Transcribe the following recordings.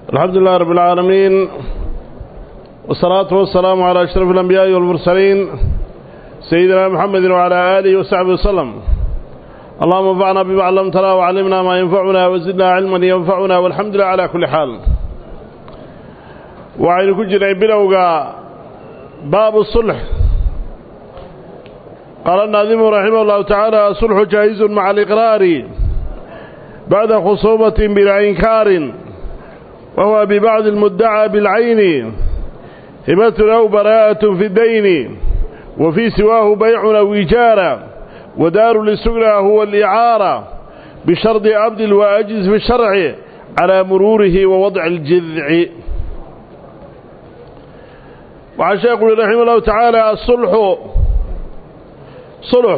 الحمد لله رب العالمين والصلاة والسلام على أشرف الأنبياء والمرسلين سيدنا محمد وعلى آله وصحبه وسلم اللهم انفعنا بما علمتنا وعلمنا ما ينفعنا وزدنا علما ينفعنا والحمد لله على كل حال وعين كجنا بلوغا باب الصلح قال الناظم رحمه الله تعالى الصلح جائز مع الإقرار بعد خصومة بلا إنكار وهو ببعض المدعى بالعين هبة أو براءة في الدين وفي سواه بيع أو إيجار ودار للسجنى هو الإعارة بشرط عبد وأجز في الشرع على مروره ووضع الجذع وعشان يقول رحمه الله تعالى الصلح صلح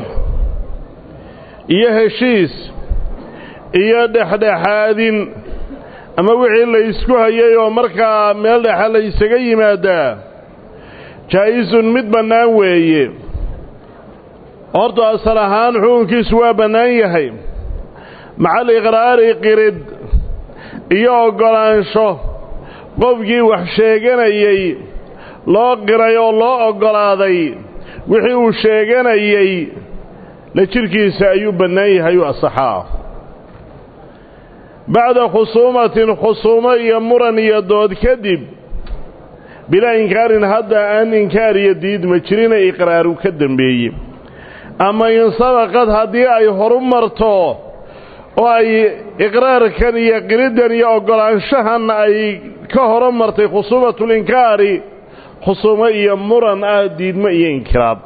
إيه هشيس إيه دحدحاد ama wixii la isku hayay oo markaa meel dhexa la isaga yimaadaa jaa-isun mid bannaan weeye horta asal ahaan xukunkiisu waa bannaan yahay macal iqraari qirid iyo oggolaansho qofkii wax sheeganayey loo qiray oo loo oggolaaday wixii uu sheeganayey la jidhkiisa ayuu bannaan yahay u asaxaa bacda khusuumatin khusuumo iyo muran iyo dood kadib bilaa inkaarin hadda aan inkaar iyo diidma jirina iqraaru ka dembeeye ama insabaqad haddii ay horu marto oo ay iqraarkan iyo qiriddan iyo oggolaanshahan ay ka horo martay khusuumatulinkaari khusuumo iyo muran ah diidmo iyo inkiraab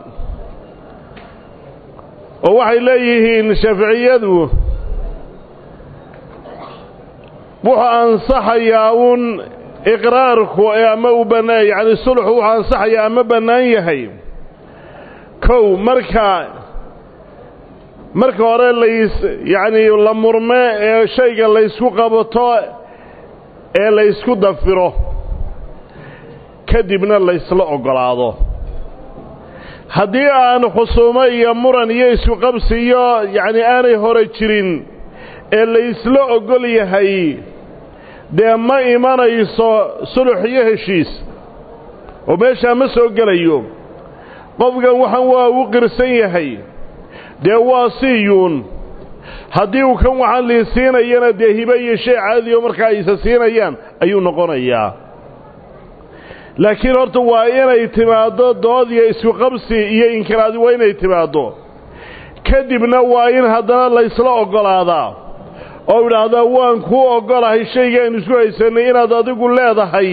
oo waxay leeyihiin shaaficiyadu wuxuu ansaxayaa uun iqraarku ama uu bannaan yacni sulxu wuxuu ansaxayaa ama bannaan yahay kow marka marka hore lays yacnii la murme ee shayga laysku qabato ee laysku dafiro kadibna laysla oggolaado haddii aan khusuumo iyo muran iyo isku qabsiyo yacni aanay hore jirin ee laysla oggol yahay dee ma imanayso sulux iyo heshiis oo meeshaa ma soo gelayo qofkan waxan waa u qirsan yahay dee waa siiyuun haddii uu kan waxaan lii siinayana dee hibe iyo shay caadiyo markaa aysa siinayaan ayuu noqonayaa laakiin horta waa inay timaaddo dood iyo isku qabsi iyo inkiraadi waa inay timaaddo kadibna waa in haddana laysla oggolaadaa oo idhaahdaa waan kuu oggolahay shaygaaynu isku haysannay inaad adigu leedahay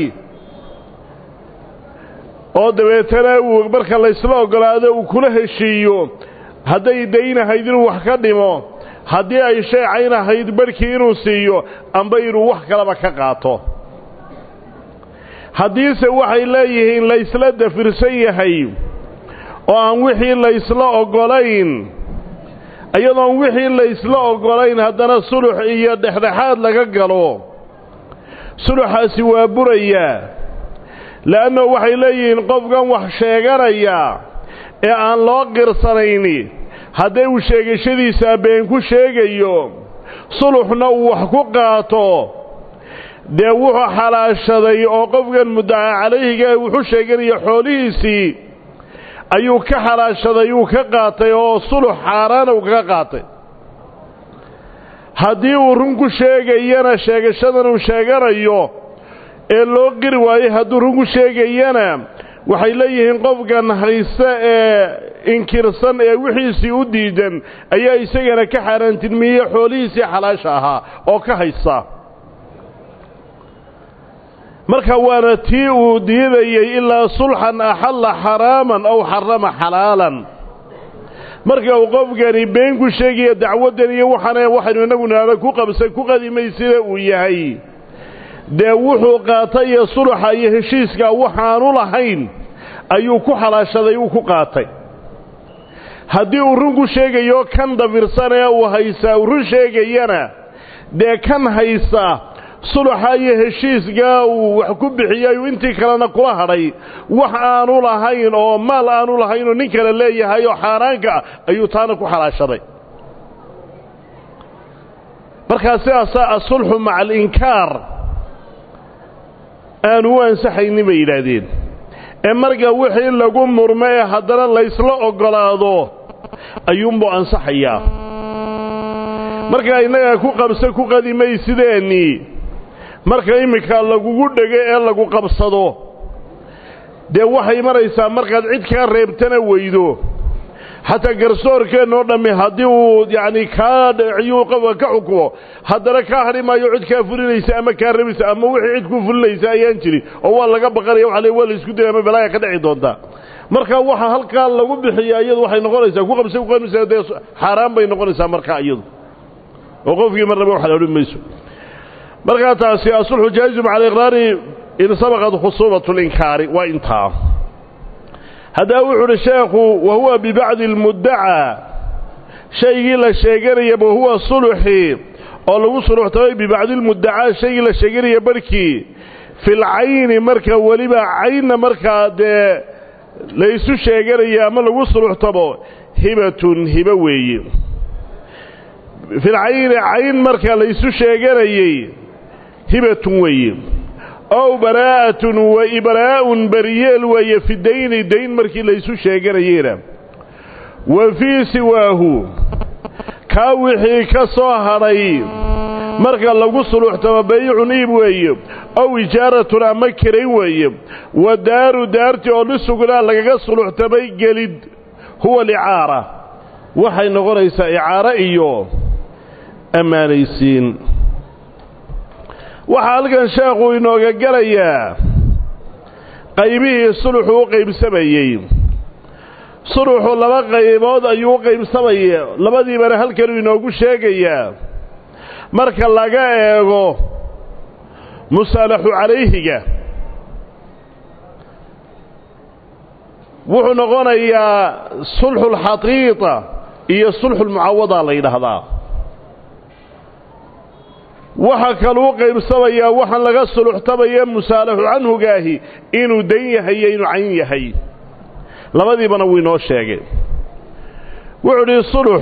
oo dabeetana uu marka laysla oggolaado uu kula heshiiyo hadday daynahayd inuu wax ka dhimo haddii ay shay caynahayd barhkii inuu siiyo amba inuu wax kalaba ka qaato haddiise waxay leeyihiin laysla dafirsan yahay oo aan wixii laysla oggolayn iyadoon wixii laysla oggolayn haddana sulux iyo dhexdhexaad laga galo suluxaasi waa burayaa le'anno waxay leeyihiin qofkan wax sheeganaya ee aan loo qirsanayni hadday uu sheegashadiisaa been ku sheegayo suluxna uu wax ku qaato dee wuxuu xalaashaday oo qofkan muddaca calayhiga wuxu sheeganaya xoolihiisii ayuu ka xalaashaday uu ka qaatay oo sulux xaaraana uu kaga qaatay haddii uu run ku sheegayana sheegashadan uu sheeganayo ee loo qiri waayo hadduu run ku sheegayana waxay leeyihiin qofkan hayse ee inkirsan ee wixiisii u diidan ayaa isagana ka xaaraantilmiye xoolihiisii xalaasha ahaa oo ka haysa marka waana tii uu diidayey ilaa sulxan axalla xaraaman aw xarama xalaalan marka uu qofkani been ku sheegaya dacwaddan iyo waxaana waxaynu innagu nihahda ku qabsa ku qadimaysida uu yahay dee wuxuu qaatay iyo suluxa iyo heshiiska waxaanu lahayn ayuu ku xalaashaday uu ku qaatay haddii uu run ku sheegayo kan dafirsan ee uu haysaa uu run sheegayana dee kan haysa suluxa iyo heshiiskaa uu wax ku bixiyey intii kalena kula hadhay wax aanu lahayn oo maal aanu lahayn oo nin kale leeyahay oo xaaraanka ah ayuu taana ku xalaashaday markaa sidaasaa asulxu maca alinkaar aanu u ansaxaynin bay yidhaahdeen ee marka wixii lagu murmo ee haddana laysla oggolaado ayuunbuu ansaxayaa markaa innaga ku qabsa ku qadimaysideennii marka iminka lagugu dhego ee lagu qabsado dee waxay maraysaa markaad cid kaa reebtana weydo xataa garsoorkeennoo dhammi haddii uu yacni kaa dhaciyuu qofka ka xukumo haddana kaa hadhi maayo cid kaa fulinaysa ama kaa rabaysa ama wixii cid ku fulinaysa ayaan jirin oo waa laga baqanaya waxa le waa la isku daya ama balaaya ka dhici doontaa marka waxa halkaa lagu bixiya iyadu waxay noqonaysaa ku qabsa ku qamisa dee xaaraan bay noqonaysaa markaa iyadu oo qofkii marnaba wax la odhan mayso markaa taasi asulxu jaa'izun cala iqraari in sabaqat khusuumat linkaari waa intaa haddaba wuxu uhi sheekhu wa huwa bibacdi almuddacaa shaygii la sheeganaya wahuwa suluxii oo lagu suluxtamay bibacdi almuddacaa shaygii la sheeganaya barhkii filcayni marka weliba caynna markaa dee laysu sheeganaya ama lagu suluxtamo hibatun hibo weeye filcayni cayn marka laysu sheeganayey hibatun weeye ow baraa'atun wa ibraa'un bariyeel weeye fi dayni dayn markii laysu sheeganayeena wa fii siwaahu kaa wixii ka soo hadhay marka lagu suluxtamo bayicun iib weeye ow ijaaratun ama kirayn weeye wa daaru daartii oo lisugnaa lagaga suluxtamay gelid huwa alicaara waxay noqonaysaa icaaro iyo ammaanaysiin waxaa halkan sheekhu inooga gelayaa qaybihii suluxu u qaybsamayey suluxu laba qaybood ayuu u qaybsamaya labadiibana halkanuu inoogu sheegayaa marka laga eego musaalaxu calayhiga wuxuu noqonayaa sulxulxaqiiqa iyo sulxulmucawada la yidhaahdaa waxa kaluu qaybsamayaa waxaan laga suluxtamaya musaalaxu canhugaahi inuu dan yahay iyo inuu cayn yahay labadiibana wuu inoo sheegay wuxuu idhi sulux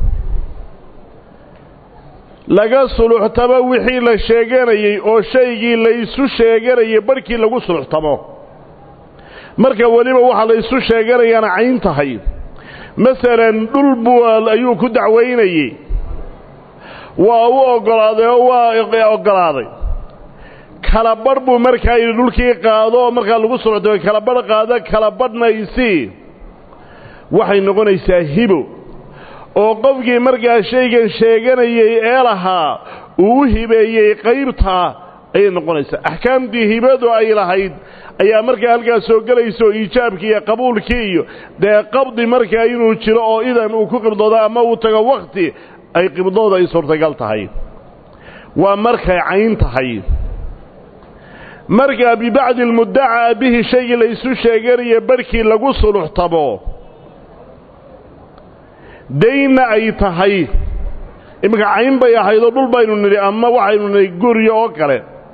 laga suluxtamo wixii la sheeganayey oo shaygii laysu sheeganayay barhkii lagu suluxtamo marka weliba waxaa laysu sheeganayaana cayn tahay masalan dhul buu ayuu ku dacwaynayey waa u oggolaaday oo waa oggolaaday kala badh buu markaa yidhi dhulkii qaado oo markaa lagu socdo kala badh qaado kala badhna isii waxay noqonaysaa hibo oo qofkii markaa shaygan sheeganayey ee lahaa uu u hibeeyey qaybtaa ayay noqonaysaa axkaamtii hibadu ay lahayd ayaa markaa halkaas soo gelaysa oo iijaabkii iyo qabuulkii iyo dee qabdi markaa inuu jiro oo idan uu ku qibdoodo ama uu tago wakhti ay qibdooda ay suurtagal tahay waa markay cayn tahay markaa bibacdi almuddacaa bihi shaygii laysu sheeganayo barhkii lagu suluxtamo daynna ay tahay iminka cayn bay ahaydoo dhul baynu nidhi ama waxaynu nidhi guryo oo kale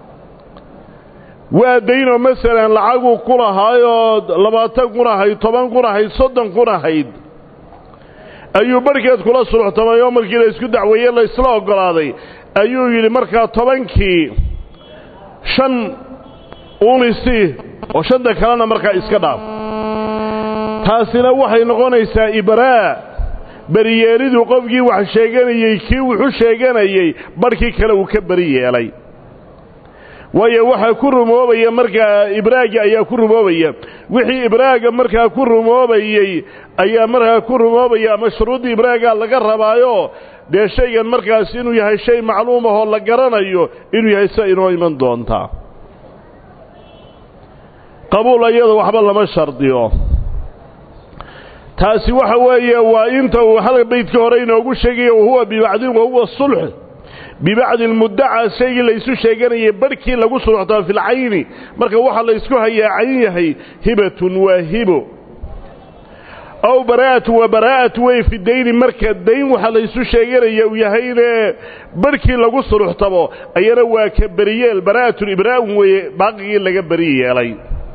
waa daynoo masalan lacaguu ku lahaayoo labaatan kun ahayd toban kun ahayd soddon kun ahayd ayuu barhkeed kula suluxtamay oo markii la isku dacweeye la isla oggolaaday ayuu yidhi markaa tobankii shan unisi oo shanta kalena markaa iska dhaaf taasina waxay noqonaysaa ibraa beriyeeliduu qofkii wax sheeganayey kii wuxu sheeganayey barhkii kale uu ka beri yeelay waayo waxaa ku rumoobaya markaa ibraagi ayaa ku rumoobaya wixii ibraaga markaa ku rumoobayey ayaa markaa ku rumoobaya ama shuruuddii ibraagaa laga rabaayo dee shaygan markaas inuu yahay shay macluum ahoo la garanayo inuu yahay sida inoo iman doontaa qabuul ayada waxba lama shardiyo taasi waxa weeye waa inta uu hal baydka hore inoogu sheegaya wahuwa bibacdin wahuwa sulx bibacdi almuddacaa shaygii laysu sheeganayay barhkii lagu suluxtamo filcayni marka waxaa laysku hayaa cayn yahay hibatun waa hibo ow baraa'atu waa baraa'atu wey fi dayni marka dayn waxaa laysu sheeganaya uu yahayne barhkii lagu suluxtamo ayana waa ka beriyeel baraa'atun ibraa'un weeye baaqigii laga beri yeelay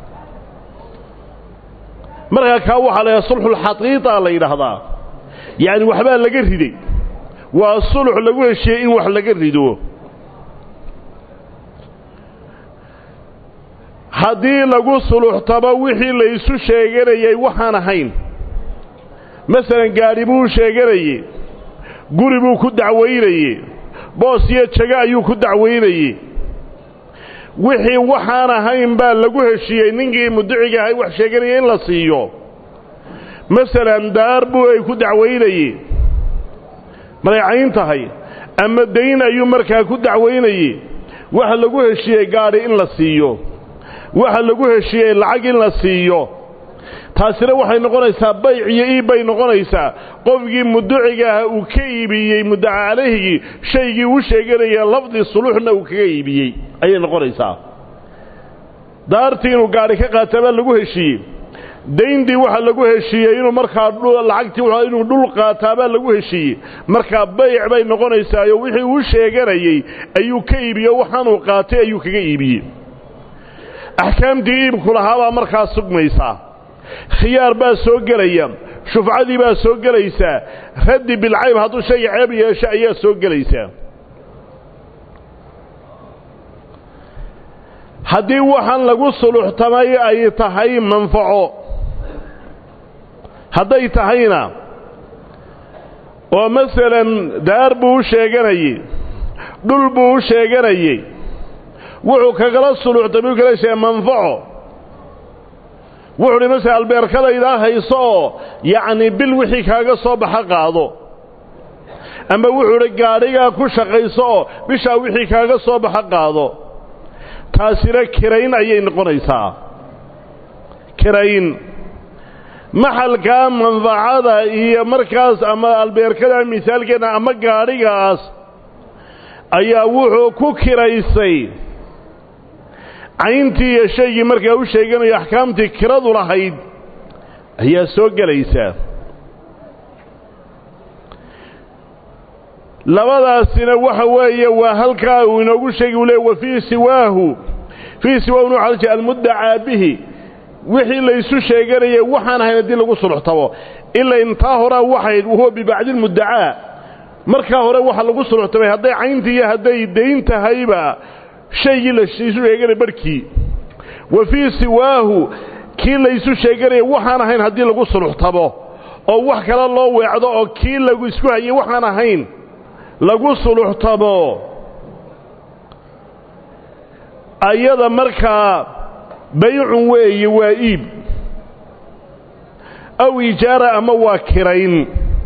markaa kaa waxaa la yidhaha sulxulxaqiiqa la yidhaahdaa yacni waxbaa laga riday waa sulux lagu heshiiyey in wax laga rido haddii lagu suluxtamo wixii la isu sheeganayay waxaan ahayn masalan gaadhi buu sheeganayey guri buu ku dacwaynayey boos iyo jago ayuu ku dacwaynayey wixii waxaan ahayn baa lagu heshiiyey ninkii mudiciga ahay wax sheeganaya in la siiyo masalan daar buu ay ku dacwaynayey maray cayn tahay ama dayn ayuu markaa ku dacwaynayey waxa lagu heshiiyey gaadhi in la siiyo waxa lagu heshiiyey lacag in la siiyo taasina waxay noqonaysaa bayc iyo iib bay noqonaysaa qofkii muduciga ah uu ka iibiyey muddaca calayhigii shaygii uu sheeganaya lafdi suluuxna uu kaga iibiyey ayay noqonaysaa daartii inuu gaadhi ka qaata baa lagu heshiiyey dayntii waxaa lagu heshiiyey inuu markaa lacagtii inuu dhul qaataa baa lagu heshiiyey markaa bayc bay noqonaysaayo wixii uu sheeganayey ayuu ka iibiyo waxaanuu qaatay ayuu kaga iibiyey axkaamtii iibku lahaabaa markaa sugmaysaa khiyaar baa soo gelaya shufcadii baa soo gelaysaa raddi bilcayb hadduu shayga ceeb yeesho ayaa soo gelaysaa haddii waxaan lagu suluxtamay ay tahay manfaco hadday tahayna oo masalan daar buu u sheeganayey dhul buu u sheeganayey wuxuu kagala suluxtamay u kala sheegay manfaco wuxuu uhi masala albeerkadaydaa hayso oo yacnii bil wixii kaaga soo baxa qaado ama wuxuu idhi gaadhigaa ku shaqayso oo bishaa wixii kaaga soo baxa qaado taasina kirayn ayay noqonaysaa kirayn maxalkaa manfacada iyo markaas ama albeerkada misaalkeena ama gaadhigaas ayaa wuxuu ku kiraysay cayntii iyo shaygii markaa u sheeganayo axkaamtii kiradu lahayd ayaa soo gelaysaa labadaasina waxa weeye waa halkaa uu inoogu sheegi u le wa fii siwaahu fii siwaahu nu xalji almuddacaa bihi wixii laysu sheeganayay waxaan ahayn haddii lagu suluxtamo ila intaa horaa waxayd wahuwa bibacdi lmuddacaa markaa hore waxa lagu suluxtamay hadday cayntii iyo hadday dayn tahayba shaygii laysu sheeganaya barhkii wa fii siwaahu kii laysu sheeganaya waxaan ahayn haddii lagu suluxtamo oo wax kale loo weecdo oo kii lagu isku hayay waxaan ahayn lagu suluxtamo ayada markaa baycun weeye waa iib aw ijaara ama waa kirayn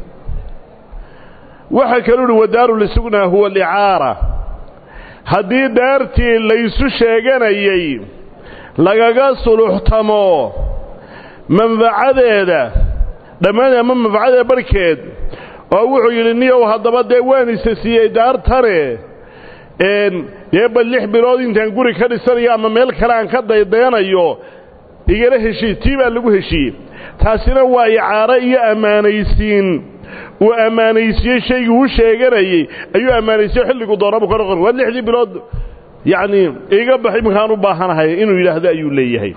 waxaa kaluu uhi wadaaru lisugnaa huwa alicaara haddii daartii laysu sheeganayay lagaga suluxtamo manfacadeeda dhammaan ama manfacadeeda barhkeed oo wuxuu yidhi niyow haddaba dee waan isa siiyey daartane dee bal lix bilood intaan guri ka dhisanayo ama meel kale aan ka daydayanayo igala heshii tii baa lagu heshiiyey taasina waa icaaro iyo ammaanaysiin uu ammaanaysiiyey shaygii uu sheeganayey ayuu ammaanaysiye xilligu doonabu ka noqon waa lixdii bilood yacnii iga bax iminkaan u baahanahay inuu yidhaahdo ayuu leeyahay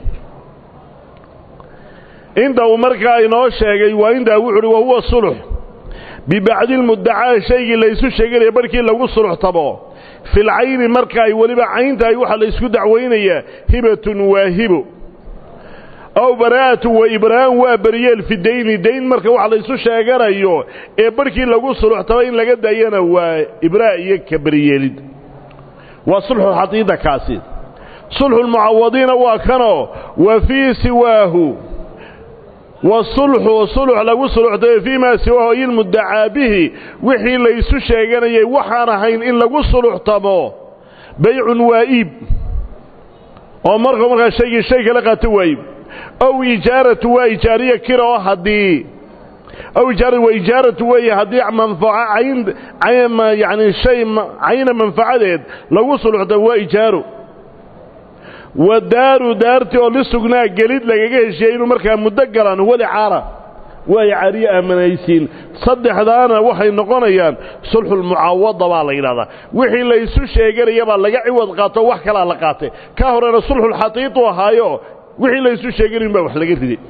inta uu markaa inoo sheegay waa intaa wuxu uhi wahuwa sulux bibacdi lmuddacaa shaygii laysu sheeganaya barhkii lagu suluxtamo filcayni marka ay weliba cayn tahay waxaa laysku dacwaynayaa hibatun waa hibo ow baraa'atu wa ibraa'an waa beryeel fi dayni dayn marka waxa laysu sheeganayo ee barhkii lagu suluxtamo in laga daayana waa ibraa' iyo ka beryeelid waa sulxu xadiida kaasi sulxulmucawadiina waa kanoo wa fii siwaahu wasulxu sulux lagu suluxtayo fii maa siwaahu ay ilmuddacaa bihi wixii laysu sheeganayay waxaan ahayn in lagu suluxtamo baycun waa iib oo markuu markaa shaygii shay kala qaato waa iib ow ijaaratu waa ijaariya kira oo haddii ow ijaaratu waa ijaaratu weeye haddii manfaco cayn yacni shay cayna manfacadeed lagu suluxtamo waa ijaaro wa daaru daartii oo lisugnaa gelid lagaga heshiyey inuu markaa muddo galaan huwa licaara waa icaariye aamanaysiin saddexdaana waxay noqonayaan sulxulmucaawada baa la yidhahdaa wixii laysu sheeganaya baa laga ciwad qaato wax kalaa la qaatay ka horena sulxulxatiitu ahaayo wixii laysu sheeganayn baa wax laga riday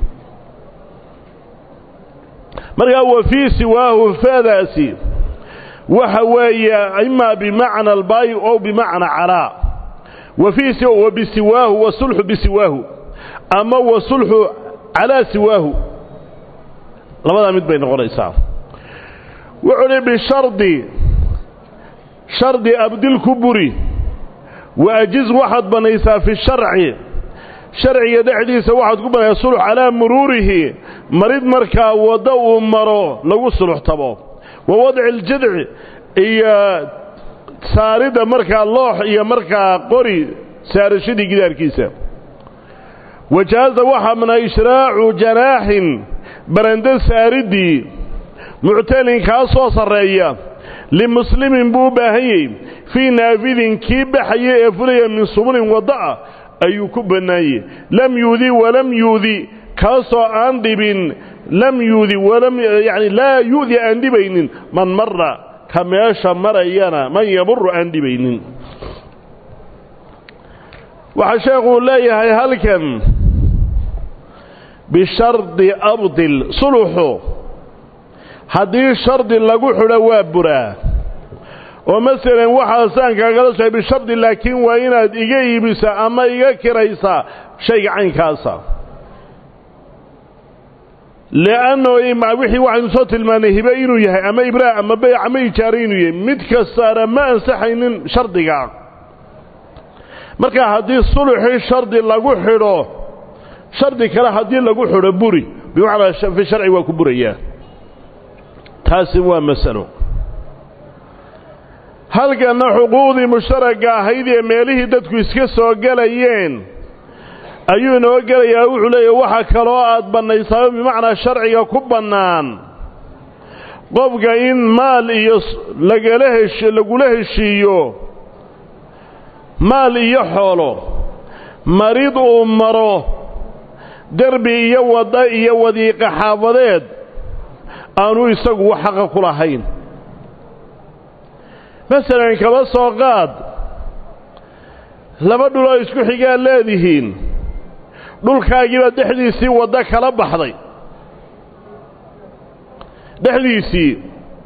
markaa wa fii siwaahu faadaasi waxa weeye imaa bimacna albaayi ow bimacna calaa wa fii wa bisiwaahu wasulxu bisiwaahu ama wasulxu calaa siwaahu labadaa mid bay noqonaysaa wuxuu hi bishardi shardi abdil ku buri wa ajiz waxaad bannaysaa fi sharci sharciga dhexdiisa waxaad ku banaysaa sulx calaa muruurihi marid markaa waddo uu maro lagu suluxtabo wa wadci aljadci iyo saaridda markaa loox iyo markaa qori saarashadii gidaarkiisa wajaaza waxaa mana ishraacu janaaxin barando saariddii muctalin kaa soo sarreeya limuslimin buu u baahan yahy fii naafidin kii baxaya ee fulaya min subulin wadda'a ayuu ku bannaanyey lam yuudi walam yuudi kaasoo aan dhibin lam yuudi walam yacni laa yu'di aan dhibaynin man marra ka meesha marayana man yamuru aan dhibaynin waxaa sheekhuu leeyahay halkan bishardi abdil suluxu haddii shardi lagu xidho waa buraa oo masalan waxaasaan kaagala sohay bishardi laakiin waa inaad iga iibisaa ama iga kiraysaa shayga caynkaasa li'anno wixii waxaynu soo tilmaannay hibe inuu yahay ama ibraa ama bayc ama ijaare inuu yahay mid kastaana ma ansaxaynin shardiga marka haddii suluxii shardi lagu xidho shardi kale haddii lagu xidho buri bimacnaa fi sharci waa ku burayaa taasi waa masalo halkanna xuquuqdii mushtaragga ahayd ee meelihii dadku iska soo gelayeen ayuu inoo gelayaa wuxuu leeyahy waxa kaloo aad bannaysaaba bimacnaa sharciga ku bannaan qofka in maal iyo lagala hesh lagula heshiiyo maal iyo xoolo marid uu maro derbi iyo wadda iyo wadiiqa xaafadeed aanu isagu wax xaqa ku lahayn masalan kaba soo qaad laba dhuloo isku xigaad leedihiin dhulkaagiibaa dhexdiisii waddo kala baxday dhexdiisii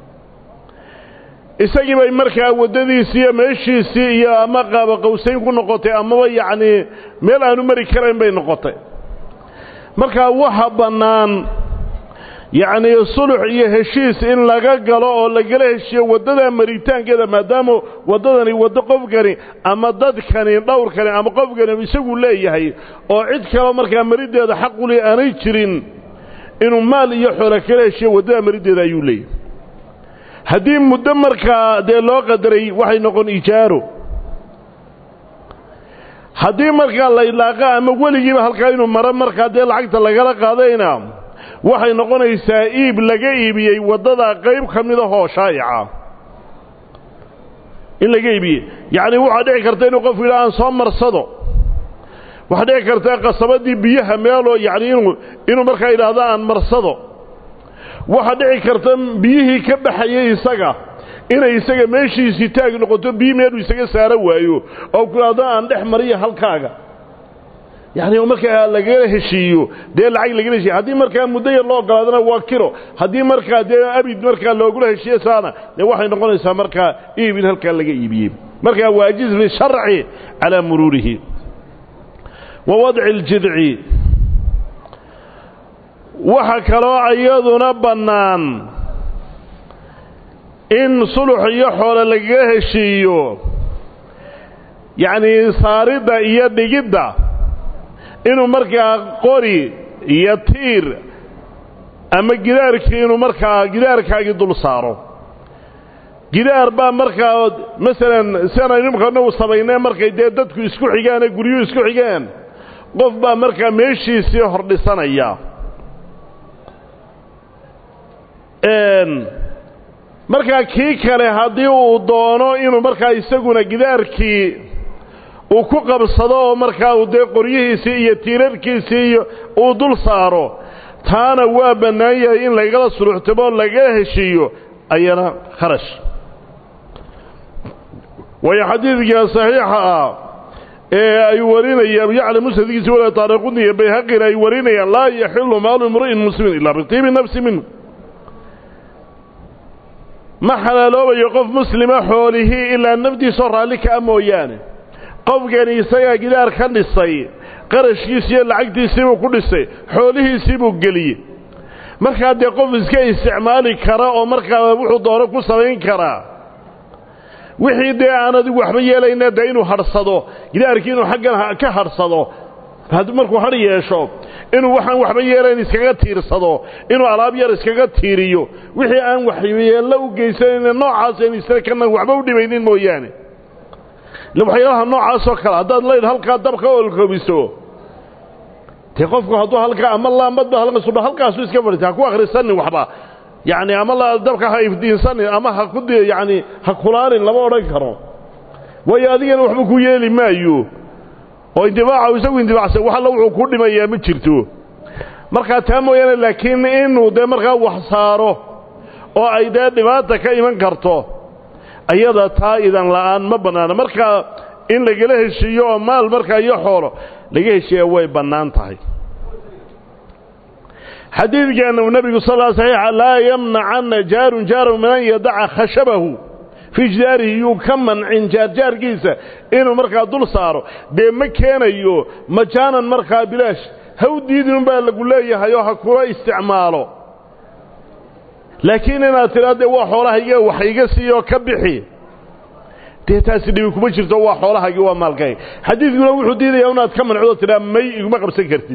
isagii bay markaa waddadiisii iyo meeshiisii iyo ama qaaba qawsayn ku noqotay amaba yacnii meel aanu mari karayn bay noqotay markaa waxa bannaan yacnii sulux iyo heshiis in laga galo oo lagala heshiiyo waddadaa maritaankeeda maadaama waddadani waddo qofkani ama dadkani dhowrkani ama qofkani isagu leeyahay oo cid kaleo markaa mariddeeda xaquli aanay jirin inuu maal iyo xoolo kala heshiiyo waddadaa mariddeeda ayuu leeyahay haddii muddo markaa dee loo qadaray waxay noqon ijaaro haddii markaa la idlaaqa ama weligiiba halkaa inuu maro markaa dee lacagta lagala qaadayna waxay noqonaysaa iib laga iibiyey waddada qayb ka mid ahoo shaa'ica in laga iibiyey yacni waxaa dhici karta inuu qofku yidhaha aan soo marsado waxaa dhici karta qasabadii biyaha meeloo yacni inuu inuu markaa yidhaahdo aan marsado waxaa dhici karta biyihii ka baxayay isaga inay isaga meeshiisii taag noqoto biyi meeluu isaga saaro waayo oo ku yidhaahdo aan dhex mariyo halkaaga yacni markaa lagala heshiiyo dee lacag lagala heshiiyo haddii markaa muddo yar loo ogolaadana waa kilo haddii markaa dee abid markaa loogula heshiiyo saana dee waxay noqonaysaa markaa iib in halkaa laga iibiyey markaa waajiz fi sharci calaa muruurihi wa wadci اljidci waxa kaloo iyaduna bannaan in sulux iyo xoole lagaga heshiiyo yacnii saaridda iyo dhigidda inuu markaa qori iyo tiir ama gidaarkii inuu markaa gidaarkaagii dul saaro gidaar baa markaa masalan sianaynu imkana u samaynee markay dee dadku isku xigaan ee guryuhu isku xigaan qof baa markaa meeshiisii hordhisanaya markaa kii kale haddii uu doono inuu markaa isaguna gidaarkii uu ku qabsado oo markaa uu dee qoryihiisii iyo tiirarkiisii iyo uu dul saaro taana waa bannaan yahay in lagala suluxtamo lagala heshiiyo ayana kharash waayo xadiidka saxiixa ah ee ay warinayaan yacni musnadkiisi wala taariquni iyo bayhaqina ay warinayaan laa yaxilu maalu imri'in muslimin ilaa bitiibi nafsi minhu ma xalaaloobayo qof muslima xoolihii ilaa nafdiisoo raalli kaa mooyaane qofkani isagaa gidaar ka dhisay qarashkiisiiyo lacagtiisiibuu ku dhisay xoolihiisiibuu geliyey markaa dee qof iska isticmaali kara oo markaa wuxuu doono ku samayn karaa wixii dee aan adigu waxba yeelayna dee inuu hadhsado gidaarkii inuu xaggan ka hadhsado markuu hadh yeesho inuu waxaan waxba yeelayn iskaga tiirsado inuu alaab yar iskaga tiiriyo wixii aan waxyeello u geysanayna noocaas an isna kana waxba u dhibaynin mooyaane waxyaalaha noocaasoo kale haddaad laydh halkaa dabka olkoobiso dee qofku hadduu halkaa ama laambadba halkasudha halkaasu iska fadhiisa ha ku akhrisanin waxba yacni ama la dabka ha ifdiinsanin ama ha ku yacni ha kulaanin lama odhan karo waayo adigana waxba ku yeeli maayo oo indibaaca isagu indibaacsan wax alla wuxuu ku dhimayaa ma jirto markaa taa mooyaane laakiin inuu dee markaa wax saaro oo ay dee dhibaata ka iman karto ayada taa idan la'aan ma bannaana markaa in lagala heshiiyo oo maal markaa iyo xoolo laga heshiiya way bannaan tahay xadiidkeena nebigu sal l saxiixa laa yamnacanna jaarun jaaran min an yadaca khashabahu fii jidaarihi yuu ka mancin jaarjaarkiisa inuu markaa dul saaro dee ma keenayo majaanan markaa bilaash ha u diidin baa lagu leeyahay oo ha kula isticmaalo laakiin inaad tidhaa dee waa xoolahayga wax iga siiyoo ka bixi dee taasi dhibi kuma jirto waa xoolahaygi waa maalkayga xadiidkuna wuxuu diidayaa inaad ka mancdo tidhaa may iguma qabsan kartid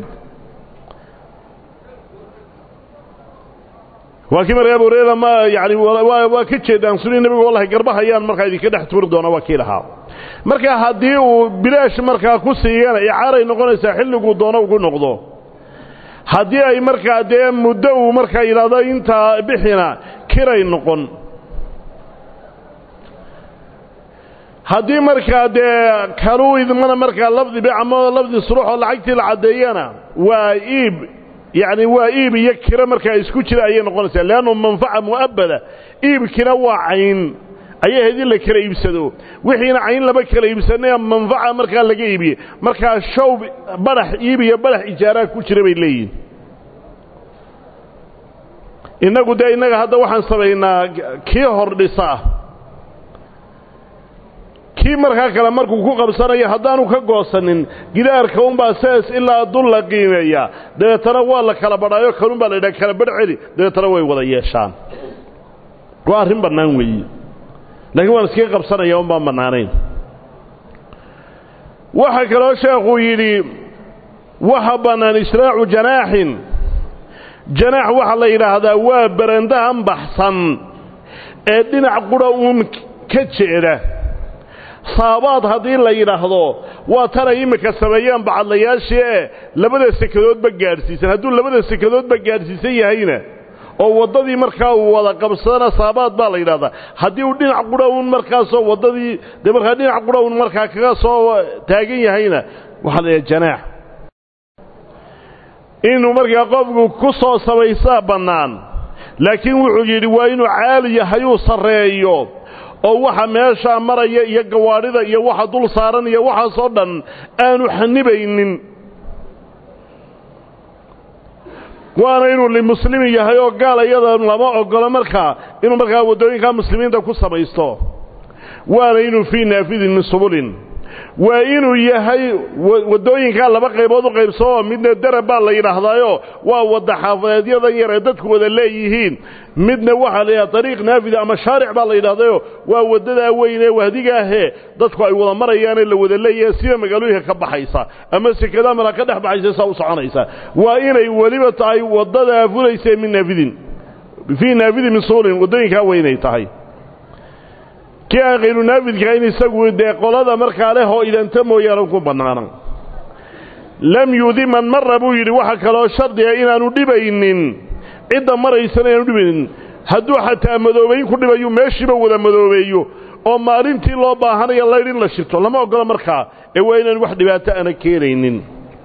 waa kii marka abu hurayra ma yani waa ka jeedaan suni nebigu wallahi garbahayaan markaa idinka dhex tuuri doona waa kii lahaa marka haddii uu bilaash markaa ku siiyana icaaray noqonaysaa xilliguu doono ugu noqdo haddii ay markaa dee muddo uu markaa yidhaahdo intaa bixina kiray noqon haddii markaa dee kanuu idmana markaa lafdi bic ama lafdi surux oo lacagtii la caddeeyana waa iib yacni waa iib iyo kiro markaa isku jira ayay noqonaysaa leannu manfaca mu'abbada iibkina waa cayn ayay ahayd in la kala iibsado wixiina cayn lama kala iibsanaya manfaca markaa laga iibiyey markaa show badhax iib iyo badhax ijaaraha ku jira bay leeyihin innagu dee innaga hadda waxaan samaynaa kii hor dhisa kii markaa kale markuu ku qabsanayo haddaanu ka goosanin gidaarka unbaa saas ilaa dul la qiimeeyaa dabeetana waa la kala badhaayo kanun baa la yidhaha kala badh celi dabeetana way wada yeeshaan waa arrin bannaan weeye laakiin waan iskaga qabsanaya un baan bannaanayn waxaa kaloo sheekhuu yidhi waxa bannaan israacu janaaxin janaax waxaa la yidhaahdaa waa barandahan baxsan ee dhinac qudha uun ka jeeda saabaad haddii la yidhaahdo waa tanay iminka sameeyaan bacadlayaashii ee labada sekadoodba gaadhsiisan hadduu labada sekadoodba gaadhsiisan yahayna oo waddadii markaa uu wada qabsadana saabaad baa la yidhahdaa haddii uu dhinac qudha uun markaasoo waddadii dee markaa dhinac qudha uun markaa kaga soo taagan yahayna waxaa la yidhaha janaax inuu markaa qofku ku soo samaysaa bannaan laakiin wuxuu yidhi waa inuu caali yahayuu sarreeyo oo waxa meeshaa maraya iyo gawaadhida iyo waxa dul saaran iyo waxaasoo dhan aanu xanibaynin waana inuu limuslimi yahay oo gaal iyada lama ogolo markaa inuu markaa waddooyinkaa muslimiinta ku samaysto waana inuu fii naafidin min subulin waa inuu yahay waddooyinkaa laba qaybood u qaybsoo midna darab baa la yidhaahdaayo waa wadda xaafadeedyadan yar ee dadku wada leeyihiin midna waxaa la yidhahda dariiq naafida ama shaaric baa la yidhahdayo waa waddadaa weyn ee wahdigaahee dadku ay wada marayaanee la wada leeyahay sida magaalooyinka ka baxaysa ama sekada mala ka dhex baxaysa saa u soconaysa waa inay weliba tahay waddadaa fulaysa min naafidin fii naafidin min suulin waddooyinkaa weynay tahay kii aan khayru naafidka in isagu dee qolada markaa leh oo idanta mooyaane ku bannaana lam yudiman marra buu yidhi waxa kaloo shardiga inaanu dhibaynin cidda maraysana inaanu dhibaynin hadduu xataa madoobayn ku dhibayu meeshiiba wada madoobeeyo oo maalintii loo baahanayo laydh in la shirto lama ogolo markaa ee waa inaan wax dhibaato ana keenaynin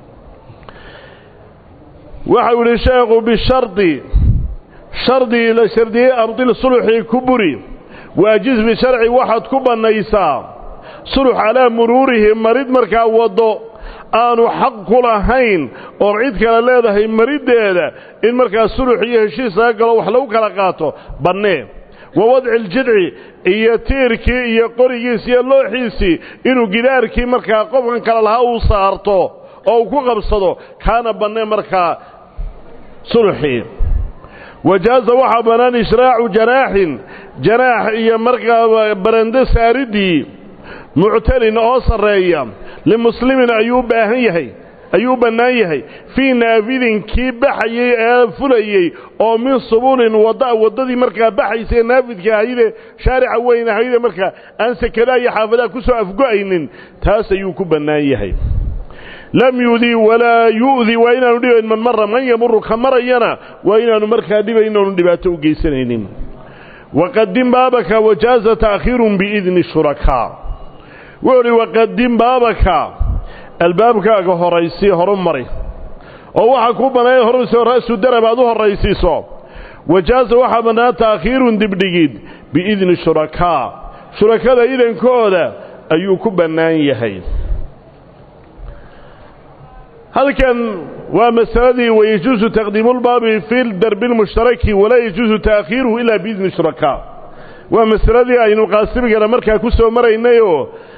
waxau yidhi sheekhu bishardi shardigii la shardiyey ardil suluxii ku buri waajiz bisharci waxaad ku bannaysaa sulux calaa muruurihi marid markaa waddo aanu xaq ku lahayn oo cid kale leedahay mariddeeda in markaa sulux iyo heshiis laga galo wax lagu kala qaato bannee wa wadci ljidci iyo tiirkii iyo qorigiisi iyo looxiisii inuu gidaarkii markaa qofkan kale lahaa uu saarto oo uu ku qabsado kaana banneen markaa sulxii wajaaza waxaa bannaan ishraacu janaaxin janaax iyo markaa barando saaridii muctalin oo sarreeya limuslimin ayuu u baahan yahay ayuu u bannaan yahay fii naafidin kii baxayey ee fulayey oo min subulin wadda waddadii markaa baxaysa ee naafidka ahayde shaarica weyn ahayde markaa aan sekadaha iyo xaafadaha ku soo afgo'aynin taas ayuu ku bannaan yahay lam yudii walaa yu'di waa inaanu dhibayn man mara man yamuru ka marayana waa inaanu markaa dhibayn inaanu dhibaato u geysanaynin waqadim baabaka wajaaza ta'khiirun biidni shurakaa wuxuu uhi waqadim baabaka albaabkaaga horaysii horu mari oo waxaa kuu bannaaya horayso ra'su darab aad u horraysiiso wajaaza waxaa bannaan ta'khiirun dibdhigid biidni shurakaa shurakada idankooda ayuu ku bannaan yahay halkan waa masaladii wayajuusu taqdiimu lbaabi fi darbi lmushtaraki walaa yajuusu ta'khiiruhu ilaa biidni shurakaa waa masaladii aynu qaasimigana markaa ku soo maraynayoo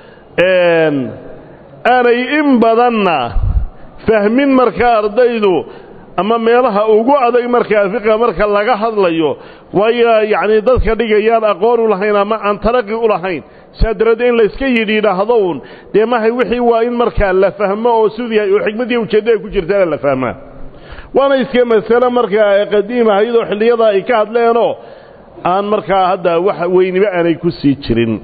aanay in badanna fahmin markaa ardaydu ama meelaha ugu adag markaa fiqa marka laga hadlayo waayo yacnii dadka dhigayaan aqoon u lahayn ama aan talaqi u lahayn saa daraaddeed in layska yidhi yidhaahdo uun dee mahay wixii waa in markaa la fahmo oo siduu yahay oo xikmaddii ujeeddada ku jirtaana la fahmaa waana iska masale markaa qadiima iyadoo xilliyada ay ka hadleenoo aan markaa hadda wax weyniba aanay ku sii jirin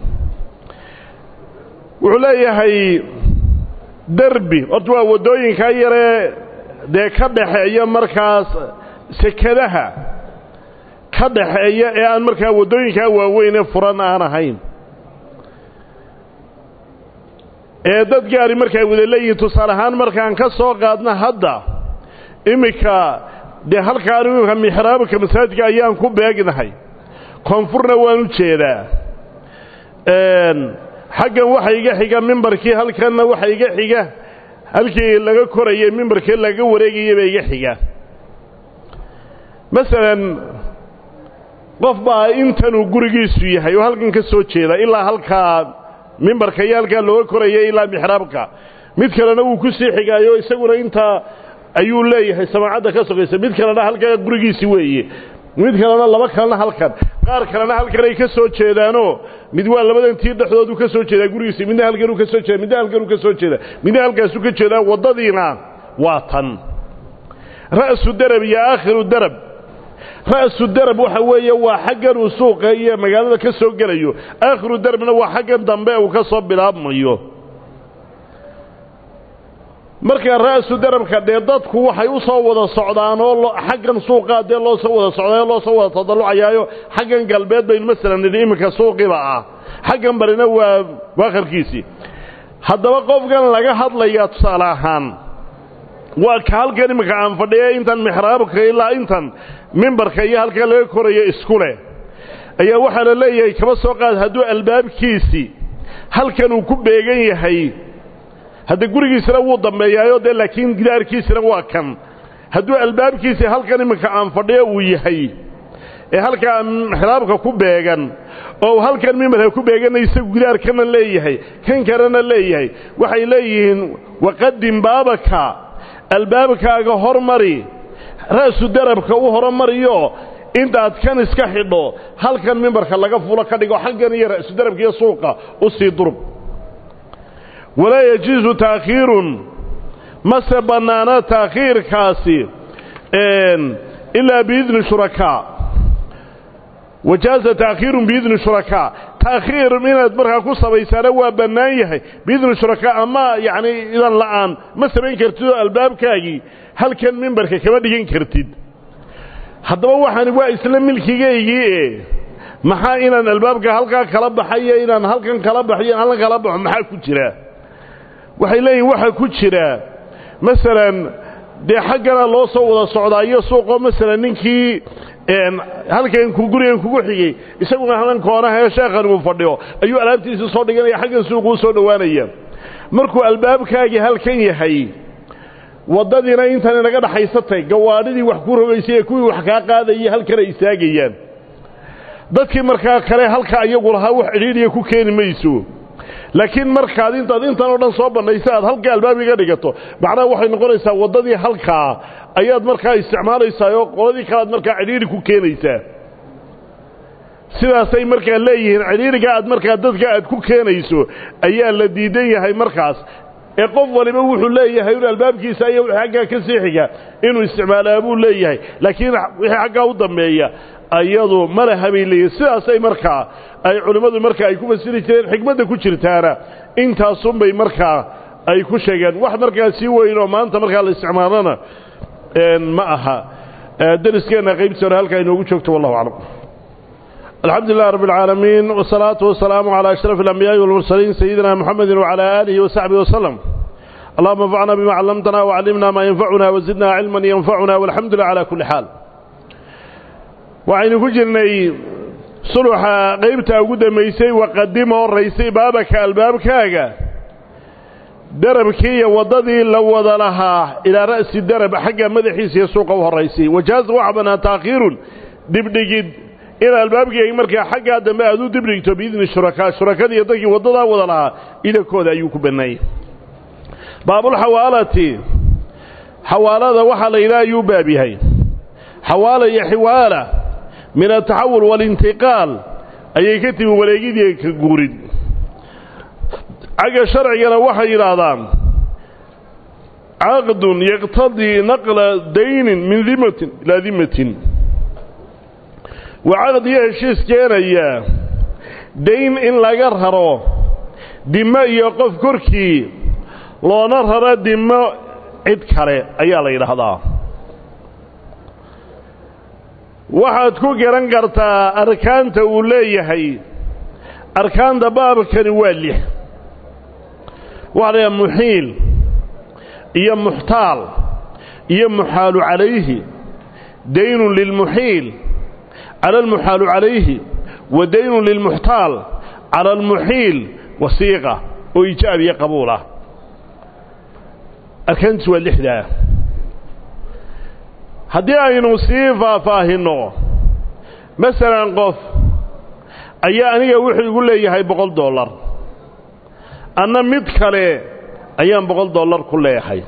wuxuu leeyahay derbi horta waa waddooyinkaa yaree dee ka dhaxeeya markaas sekadaha ka dhaxeeya ee aan markaa waddooyinkaa waaweynee furan aan ahayn ee dad gaari markaa wada leeyihiin tusaale ahaan markaan ka soo qaadna hadda iminka dee halkaan iminka mixraabka masaajidka ayaan ku beegnahay koonfurna waan u jeedaa xaggan waxa iga xiga mimbarkii halkanna waxa iga xiga halkii laga korayay mimbarkii laga wareegayaba iga xiga masalan qof baa intanuu gurigiisu yahay oo halkan ka soo jeeda ilaa halkaa mimbarka iyo halkaa looga koraya ilaa mixraabka mid kalena wuu ku sii xigaayo isaguna intaa ayuu leeyahay samaacadda ka sogaysa mid kalena halkaa gurigiisi weeye mid kalena laba kalena halkan qaar kalena halkan ay ka soo jeedaanoo mid waa labadan tii dhexdoodu ka soo jeedaa gurigiisi midna halkanuu ka soo jeeda midna halkanuu ka soo jeeda midna halkaasuu ka jeedaa waddadiina waa tan ra'su darab iyo aakhiru darab ra'su darab waxa weeye waa xaggan uu suuqa iyo magaalada ka soo gelayo aakhiru darabna waa xaggan dambe uu ka soo bilaabmayo marka ra'su darabka dee dadku waxay u soo wada socdaan oo xaggan suuqaa dee loo soo wada socdayo loo soo wada tadallucayaayo xaggan galbeed baynu masalan nidhi iminka suuqiba ah xaggan barina waa waakarkiisii haddaba qofkan laga hadlayaa tusaale ahaan waa ka halkan iminka aan fadhiya intan mixraabka ilaa intan mimbarka iyo halkaa laga korayo isku leh ayaa waxaa la leeyahay kaba soo qaad hadduu albaabkiisii halkan uu ku beegan yahay hadda gurigiisina wuu dambeeyaayo dee laakiin gidaarkiisina waa kan hadduu albaabkiisii halkan iminka aan fadhiyo uu yahay ee halkaa mixraabka ku beegan oo halkan mimbarka ku beeganna isagu gidaarkana leeyahay kan kalena leeyahay waxay leeyihiin waqadim baabaka albaabkaaga hormari ra'su darabka u horumariyo intaad kan iska xidho halkan mimbarka laga fulo ka dhigo xaggan iyo ra'su darabka iyo suuqa u sii durub walaa yajuusu taakhiirun mase bannaana taakhiirkaasi ilaa biidni shurakaa wajaaza taakhiirun biidni shurakaa taakhiir inaad markaa ku sabaysaana waa bannaan yahay biidni shurakaa ama yacni idan la'aan ma samayn kartid oo albaabkaagii halkan mimbarka kama dhigan kartid haddaba waxaani waa isla milkigaygii e maxaa inaan albaabka halkaa kala baxayo inaan halkan kala baxyo halkan kala baxo maxaa ku jira waxay leeyihin waxaa ku jira masalan dee xaggana loo soo wada socdaa iyo suuqoo masalan ninkii halkan gurigan kugu xigay isaguna halkan koonaha ee sheekhan uu fadhiyo ayuu alaabtiisii soo dhiganaya xaggan suuquu soo dhowaanaya markuu albaabkaagii halkan yahay waddadiina intan inaga dhaxaysatay gawaadhidii wax ku rogaysay ee kuwii wax kaa qaadayay halkan ay istaagayaan dadkii markaa kale halka iyagu lahaa wax cidhiidhiya ku keeni mayso laakiin markaad intaad intan oo dhan soo bannaysa aad halka albaabiga dhigato macnaha waxay noqonaysaa waddadii halkaa ayaad markaa isticmaalaysaa oo qoladii kale aad markaa cidhiidhi ku keenaysaa sidaasay markaa leeyihiin cidhiidhiga aad markaa dadka aad ku keenayso ayaa la diidan yahay markaas ee qof waliba wuxuu leeyahay in albaabkiisa iyo wixii xaggaa ka siixiga inuu isticmaalaa buu leeyahay laakiin wixii xaggaa u dambeeya ayadu ma laha bay leeyihin sidaasay markaa ay culimmadu markaa ay ku fasiri jireen xikmadda ku jirtaana intaasunbay markaa ay ku sheegeen wax markaa sii weyn oo maanta markaa la isticmaalana ma aha dariskeenna qaybtiisa hore halkaa inoogu joogto wallahu aclam الحمد لله رب العالمين والصلاة والسلام على أشرف الأنبياء والمرسلين سيدنا محمد وعلى آله وصحبه وسلم اللهم انفعنا بما علمتنا وعلمنا ما ينفعنا وزدنا علما ينفعنا والحمد لله على كل حال وعين كجرني صلح قيبتا قد ميسي وقدمه الرئيسي بابك الباب كاغا دربكي وضدي لو لها إلى رأس الدرب حق مدحيس يسوقه الرئيسي وجاز وعبنا تأخير دبدقد in albaabkii markaa xaggaa dambe aad u dibdhigto biidni shurakaa shurakadii dadkii waddadaa wada lahaa idankooda ayuu ku bannaayey baabulxawaalati xawaalada waxaa la yidhaha ayuu baab yahay xawaala iyo xiwaala min ataxawul waalintiqaal ayay ka timi wareegidii ka guurid xagga sharcigana waxay yidhaahdaan caqdun yaqtadii naqla daynin min dimatin ilaa dimatin waa caqd iyo heshiis keenaya dayn in laga raro dimo iyo qof korkii loona raro dimo cid kale ayaa la yidhaahdaa waxaad ku garan kartaa arkaanta uu leeyahay arkaanta baabkani waa lix waxaa la yidhaha muxiil iyo muxtaal iyo muxaalu calayhi daynun lilmuxiil على المحال عليه ودين للمحتال على المحيل وصيغة وإيجاب قبوله أركنت والإحدى هدي أين صيفة فاهنه مثلا قف أي أني وحي يقول لي هاي بقول دولار أنا مدخلي أيام بقول دولار كله هاي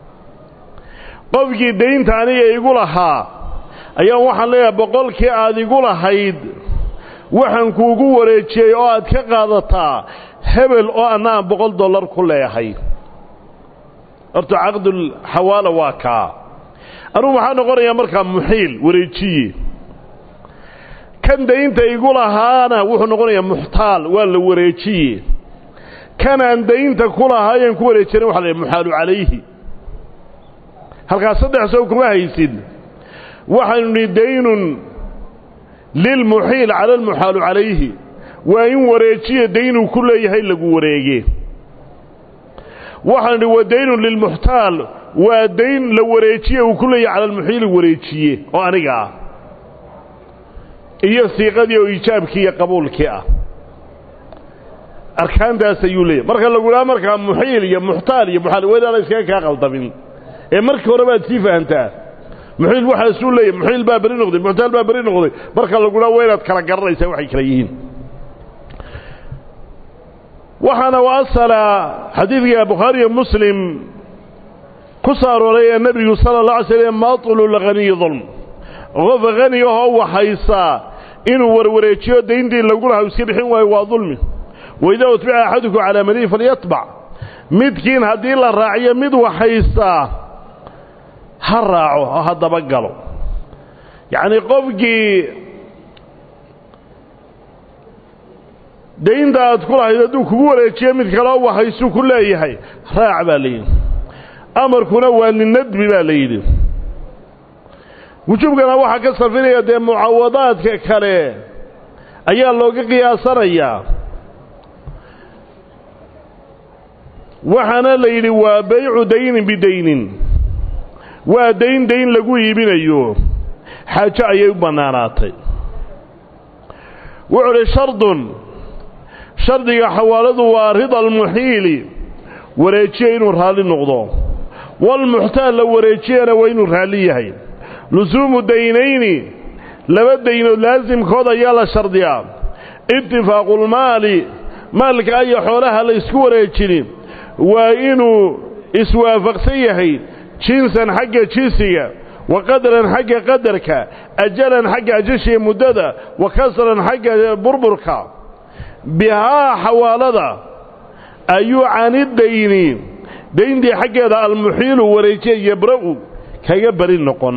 قفكي دين تاني يقول ها ayaa waxaan leeyahay boqolkii aad igu lahayd waxaan kuugu wareejiyey oo aad ka qaadataa hebel oo anna aan boqol dollar ku leeyahay horta caqdul xawaala waa kaa anugu waxaa noqonayaa markaa muxiil wareejiye kan daynta igu lahaana wuxuu noqonayaa muxtaal waa la wareejiye kanaan daynta ku lahaayeen ku wareejina waxa la yidhaha muxaalu calayhi halkaas saddex sow kuma haysid waxaynu nihi daynun lilmuxiil cala almuxaalu calayhi waa in wareejiya daynuu ku leeyahay lagu wareege waxaynu nihi wa daynun lilmuxtaal waa dayn la wareejiye uu ku leeyahay cala almuxiili wareejiye oo aniga ah iyo siiqadii oo iijaabkii iyo qabuulkii ah arkaantaas ayuu leeyahy marka lagu dhaha markaa muxiil iyo muxtaal iyo muxaal wadaana iskaga kaa qaldamin ee markii hore baad sii fahantaa muxiil waxaasuu leeyahy muxiil baa beri noqday muxtaal baa beri noqday marka laguna waa inaad kala garanaysaa waxay kala yihiin waxaana u asala xadiidka bukhaariyo muslim ku soo arooray ee nebigu sala allah alay slam maatulu lghaniyi dulm qof hani ahoo waxaysaa inuu warwareejiyo dayntii lagu lahaa iska bixin waayo waa dulmi waidaa utbica axadukum calaa malihi falyatbac midkiin haddii la raaciyo mid waxaystaa ha raaco oo ha dabagalo yacnii qofkii daynta aad ku lahayd hadduu kugu wareejiyo mid kaleo wahaysuu ku leeyahay raac baa layidhi amarkuna waa linadbi baa la yidhi wujuubkana waxaa ka sarfinaya dee mucaawadaadka kale ayaa looga qiyaasanayaa waxaana la yidhi waa baycu daynin bidaynin waa dayn dayn lagu iibinayo xaajo ayay u bannaanaatay wuxuu uhi shardun shardiga xawaaladu waa rida almuxiili wareejiya inuu raalli noqdo walmuxtaal la wareejiyana waa inuu raalli yahay lusuumu daynayni laba daynood laasimkood ayaa la shardiyaa itifaaqulmaali maalka iyo xoolaha la isku wareejini waa inuu iswaafaqsan yahay jinsan xagga jinsiga wa qadaran xagga qadarka ajalan xagga ajashiya muddada wa kasran xagga burburka bihaa xawaalada ayuu canidayni dayntii xaggeeda almuxiilu wareejiya yabra'u kaga beri noqon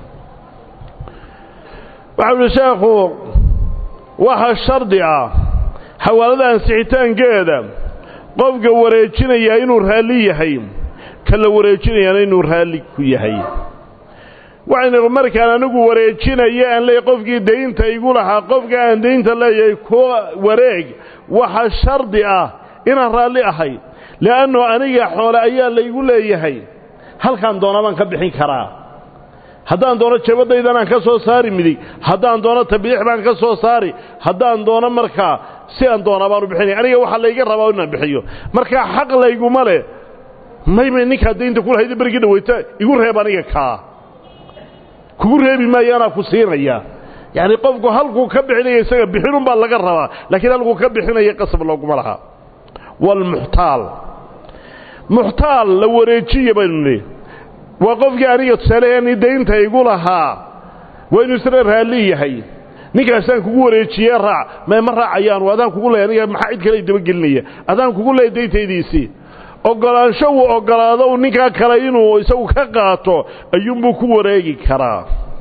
waxau uhi sheekhu waxa shardi ah xawaalada ansixitaankeeda qofka wareejinayaa inuu raalli yahay ka la wareejinayaana inuu raalli ku yahay waxaynu markaan anigu wareejinaya aan leeyahy qofkii daynta igu lahaa qofka aan daynta leeyahay ku wareeg waxa shardi ah inaan raalli ahay le'anno aniga xoole ayaa laygu leeyahay halkaan doona baan ka bixin karaa haddaan doono jabadaydanaan ka soo saari midig haddaan doono tabiix baan ka soo saari haddaan doono markaa si aan doonaa baanu bixinaya aniga waxaa layga rabaa inaan bixiyo markaa xaq layguma leh maymay ninkaa daynta ku lahayda berigii dhaweyta igu reeb aniga kaa kugu reebi maayo anaa ku siinaya yacni qofku halkuu ka bixinaya isaga bixinunbaa laga rabaa laakiin halkuu ka bixinaya qasab looguma laha waalmuxtaal muxtaal la wareejiya baynu nihi waa qofkii aniga tusaaleheeni daynta igu lahaa waa inuu isna raalli yahay ninkaasaan kugu wareejiyee raac mee ma raacayaanu adaan kugu leey aniga maxaa cid kale dabagelinaya adaan kugu leey dayntaydiisii oggolaansho uu oggolaado u ninkaa kale inuu isagu ka qaato ayuunbuu ku wareegi karaa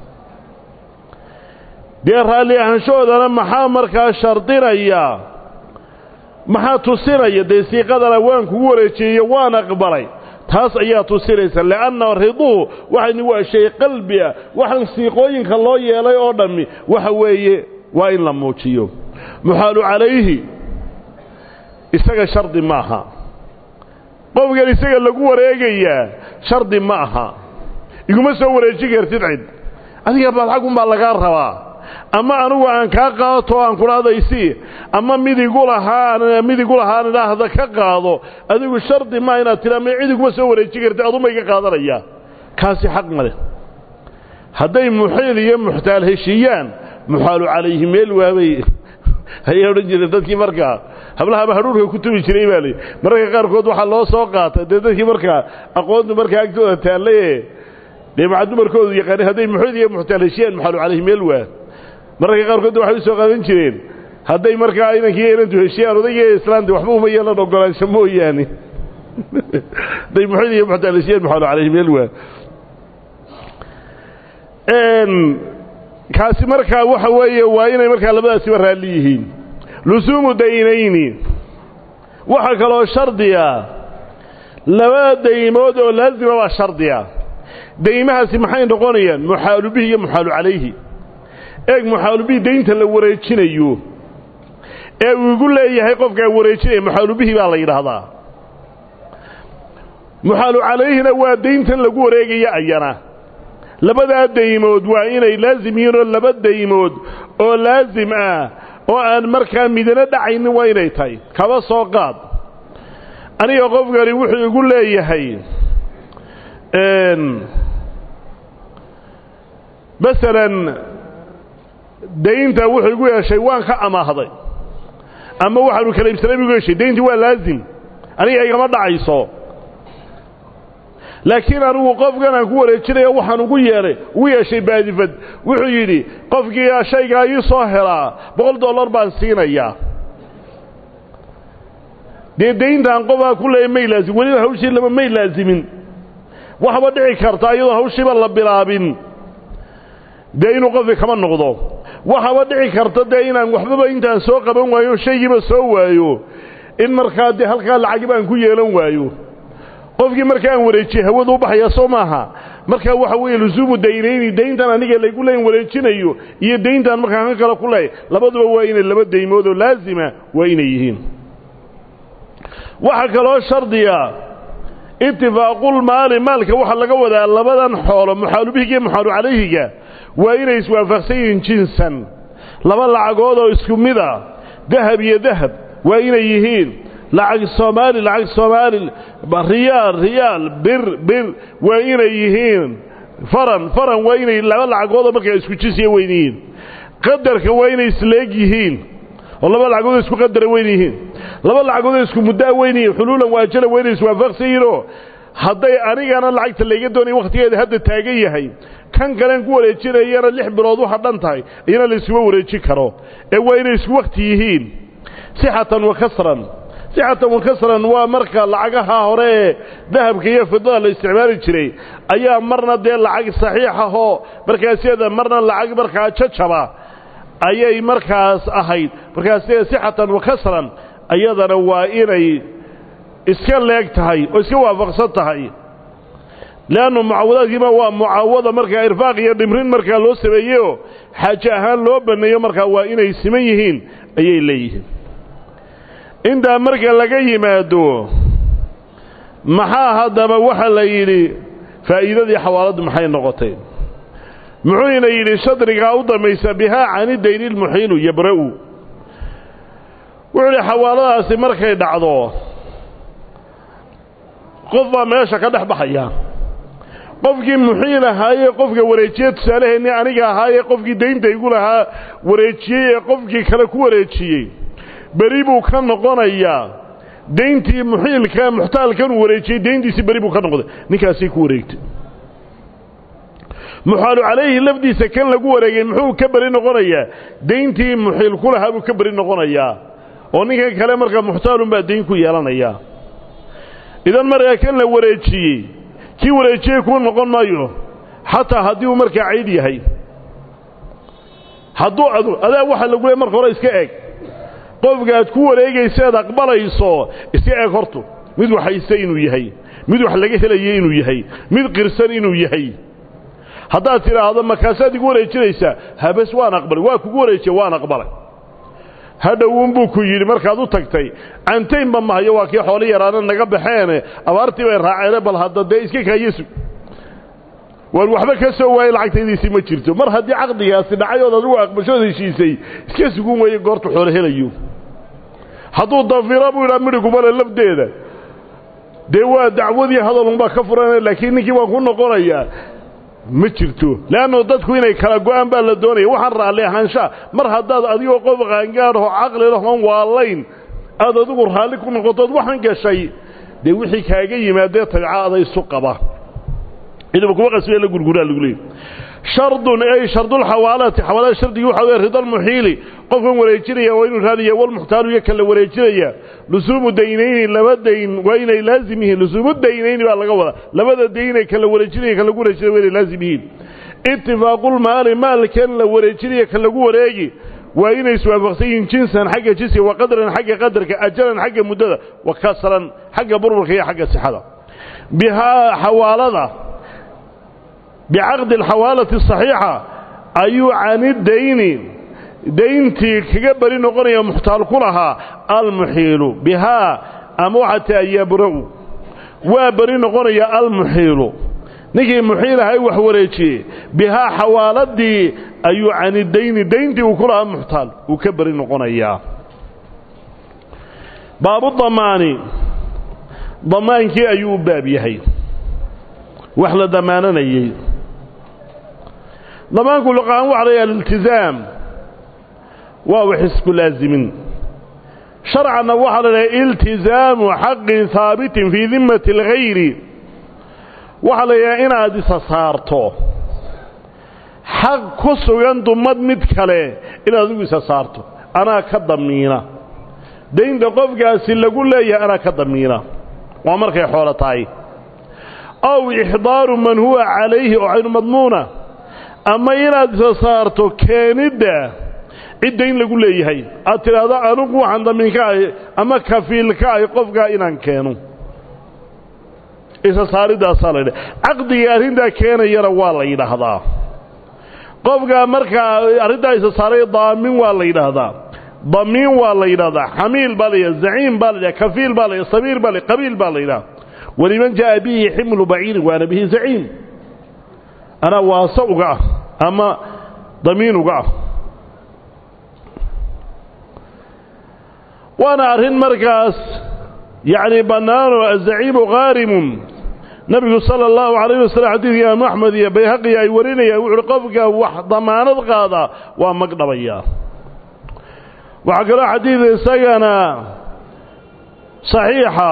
dee raalli ahanshahoodana maxaa markaa shardinaya maxaa tusinaya dee siiqadana waan kugu wareejiyeyo waan aqbalay taas ayaa tusinaysa li'anna riduu waxaynu waa shay qalbi ah waxaan siiqooyinka loo yeelay oo dhammi waxa weeye waa in la muujiyo muxaalu calayhi isaga shardi ma aha qofkan isaga lagu wareegayaa shardi ma aha iguma soo wareejin kartid cid adiga badxagunbaa lagaa rabaa ama anugu aan kaa qaato aan kudhahdaysi ama midigu lahaa midigu lahaan idhaahda ka qaado adigu shardi maa inaad tira ma cid iguma soo wareejin kartid aduma iga qaadanaya kaasi xaq ma leh hadday muxiil iyo muxtaal heshiiyaan muxaalu calayhi meel waabay ayay odhan jireen dadkii markaa hablahaba hadhuurka ku tubi jiray baa lii mararka qaarkood waxaa loo soo qaata dee dadkii markaa aqoontu markaa agtooda taallaye dee maca dumarkoodu yaqaani hadday muxiil iyo muxtaal heshiiyaan muxaalu calayhi meel waa mararka qaarkood waxay u soo qaadan jireen hadday markaa inankii inantu heshiyaan odayga islaamta waxba uma yeelan ogolaansho mooyaane hadday muxiil iyo muxtaal heshiyaan muxaalu calayhi meel waa kaasi markaa waxa weeye waa inay markaa labadaasiba raalli yihiin lusuumu daynayni waxaa kaloo shardiya laba daymood oo laazima baa shardiya daymahaasi maxay noqonayaan muxaalu bihi iyo muxaalu calayhi eeg muxaalu bihi daynta la wareejinayo ee uu igu leeyahay qofkaa wareejinaya muxaalu bihi baa la yidhaahdaa muxaalu calayhina waa dayntan lagu wareegaya ayana labadaa daymood waa inay laazim yihiin oo laba daymood oo laazim ah oo aan markaa midano dhacaynin waa inay tahay kaba soo qaad aniga qofkani wuxuu igu leeyahay masalan daynta wuxuu igu yeeshay waan ka amaahday ama waxaanu kala ibsanay igu yeeshay dayntii waa laazim aniga igama dhacayso laakiin anigu qofkan aan ku wareejinaya waxaan ugu yeedhay ugu yeeshay baadifad wuxuu yidhi qofkii shaygaa ii soo helaa boqol dollar baan siinayaa dee dayntaan qofaa ku leeya may laazim weliba hawshii lama may laazimin waxba dhici karta iyadoo hawshiiba la bilaabin dee inuu qofki kama noqdo waxaba dhici karta dee inaan waxbaba intaan soo qaban waayo shaygiiba soo waayo in markaa dee halkaa lacagib aan ku yeelan waayo qofkii marka aan wareejiye hawadu u baxaya soo maaha markaa waxa weeye lusuumu daynayni dayntan aniga laygu leyn wareejinayo iyo dayntan markaan ka kale ku leey labaduba waa inay laba daymood oo laazima waa inay yihiin waxaa kaloo shardiya itifaaqulmaali maalka waxaa laga wadaa labadan xoolo muxaalubihiga iyo muxaalu calayhiga waa inay iswaafaqsan yihiin jinsan laba lacagood oo isku mid a dahab iyo dahab waa inay yihiin lacag soomaali lacag soomaali riyaal riyaal bir bir waa inay yihiin faran faran waa inay laba lacagoodoo markaa isku jinsiya weyn yihiin qadarka waa inay isleeg yihiin oo laba lacagood isku qadara weyn yihiin laba lacagood isku muddaa weyn yihiin xuluulan waajala waa inay iswaafaqsan yihiinoo hadday anigana lacagta layga doonaya wakhtigeeda hadda taagan yahay kan kalen ku wareejinayana lix bilood waxa dhan tahay iyana la iskuma wareejin karo ee waa inay isku wakhti yihiin sixatan wa kasran sixatan wa kasran waa marka lacagaha hore ee dahabka iyo fidada la isticmaali jiray ayaa marna dee lacag saxiixahoo markaasiyada marna lacag markaa jajaba ayay markaas ahayd markaasiyada sixatan wa kasran ayadana waa inay iska leeg tahay oo iska waafaqsan tahay leannu mucaawadaadkiima waa mucaawada markaa irfaaq iyo dhimrin markaa loo sameeyeyoo xaaje ahaan loo banneeyo markaa waa inay siman yihiin ayay leeyihiin intaa marka laga yimaado maxaa haddaba waxa la yidhi faa'iidadii xawaaladdu maxay noqotay muxuuna yidhi shadrigaa u dambaysa bihaa cani dayni lmuxiilu yabra'u wuxuu yidhi xawaaladaasi markay dhacdo qof baa meesha ka dhex baxaya qofkii muxiil ahaayee qofka wareejiye tusaalaheennii aniga ahaayee qofkii daynta igu lahaa wareejiyey ee qofkii kale ku wareejiyey beri buu ka noqonayaa dayntii muxiilka muxtaalkanuu wareejiyey dayntiisii beri buu ka noqday ninkaasay ku wareegtay muxaalu calayhi lafdiisa kan lagu wareegay muxuu ka beri noqonayaa dayntii muxiil ku lahaa buu ka beri noqonayaa oo ninkan kale markaa muxtaalunbaa dayn ku yeelanayaa idan markaa kan la wareejiyey kii wareejiyey kuu noqon maayo xataa haddii uu markaa cayd yahay hadduu adu adaa waxa lagu leey marka hore iska eg qofka aad ku wareegayseed aqbalayso iska eg hortu mid waxayse inuu yahay mid wax laga helayo inuu yahay mid qirsan inuu yahay haddaad tidhaahdo markaasaad igu wareejinaysaa habes waan aqbalay waa kugu wareejiye waan aqbalay hadhowuunbuu ku yidhi markaad u tagtay cantaynba mahayo waa kii xoolo yaraana naga baxeene abaartii bay raaceene bal hadda dee iska kaayesu waan waxba ka soo waayey lacagtaydiisii ma jirto mar haddii caqdigaasi dhacay ood adigu aqbashood heshiisay iska sugun weeye goortu xoolo helayo hadduu dafiro buu yidhaa midhigumale lafdeeda dee waa dacwadii hadalunbaa ka furan laakiin ninkii waan ku noqonayaa ma jirto leannu dadku inay kala go'aan baa la doonaya waxaan raalli ahaanshaa mar haddaad adigoo qof qaangaadhoo caqli lahoon waalayn aad adigu raalli ku noqotood waxaan gashay dee wixii kaaga yimaadee tabica ada isu qaba ciidama kuma qasbiya la gurguraa lagu leeyay shardun ay shardulxawaalati xawaalada shardigii waxa weye ridalmuxiili qofkan wareejinaya waa inuu raadiya walmuxtaalu iyo kala wareejinaya lusuumu daynayni laba dayn waa inay laazim yihiin lusuumu daynayni baa laga wadaa labada daynay kala wareejinaya kan lagu wareejinaya waa inay laazim yihiin itifaaqulmaali maalkan la wareejinaya kan lagu wareegi waa inay iswaafaqsan yihiin jinsan xagga jinsiga wa qadran xagga qadarka ajalan xagga muddada wa kasran xagga burburka iyo xagga sixada bihaa xawaalada bicaqdi alxawaalati asaxiixa ayuu cani dayni dayntii kaga beri noqonaya muxtaal ku lahaa almuxiilu bihaa ama waxaa taa yabra'u waa beri noqonaya almuxiilu ninkii muxiil ahay wax wareejiyey bihaa xawaaladii ayuu cani dayni dayntii uu ku lahaa muxtaal uu ka beri noqonayaa baabu damaani damaankii ayuu u baab yahay wax la damaananayey damaanku luqahaan waxa layaha aliltizaam waa wax isku laazimin sharcanna waxaa la dhaha iltizaamu xaqin haabitin fii dimmati alghayri waxaa la yidhaha inaad isa saarto xaq ku sugan dumad mid kale inaad adigu isa saarto anaa ka damiina daynta qofkaasi lagu leeyahay anaa ka damiina waa markay xoolo tahay aw ixdaaru man huwa calayhi oo caynu madmuuna ama inaad isa saarto keenidda cid dayn lagu leeyahay aad tidhaahdo anugu waxaan damiinka ahy ama kafiilka ahy qofkaa inaan keeno isa saaridaasaa la yidhaha caqdiga arrintaa keenayana waa la yidhaahdaa qofkaa markaa arrintaa isa saaray daamin waa la yidhaahdaa damiin waa la yidhahdaa xamiil baa la yidhahda zaciim baa la yidhahda kafiil baa la yidhahda sabiir baa la qabiil baa la yidhahda waliman jaa'a bihi ximlu baciirin waana bihi zaciim anaa waase uga ah ama damiin uga ah waana arrin markaas yacni bannaanoo azaciimu qaarimun nebigu sala allahu calayh wasalam xadiidka imaamu axmed iyo bayhaqiya ay warinayaan wuxu uhi qofka wax damaanad qaada waa magdhabayaa waxaa kaloo xadiid isagana saxiixa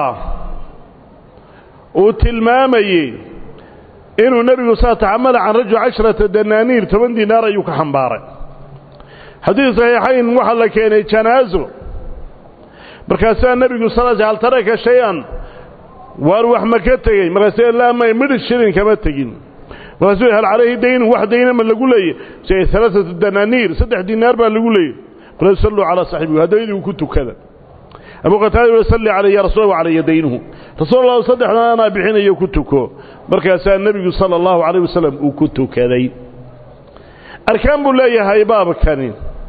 uu tilmaamayey inuu nebigu saa taxamala can rajul cashrata danaaniir toban dinaar ayuu ka xambaaray xadiid saxiixayn waxaa la keenay janaaso markaasaa nebigu sal hal taraka shay-an waar wax ma ka tegey markaasuu laa may midh shilin kama tegin markaasuu hal calayhi daynun wax dayna ma lagu leeyay se alaaatu danaaniir saddex dinaar baa lagu leeyay qul salluu calaa saaxibihi haddaydu ku tukada abu qataada ui salli calay ya rasuul calaya daynuhu rasuul allah saddexdan anaa bixinayo ku tuko markaasaa nebigu sala allahu calayh wasalam uu ku tukaday arkaan buu leeyahay baabkani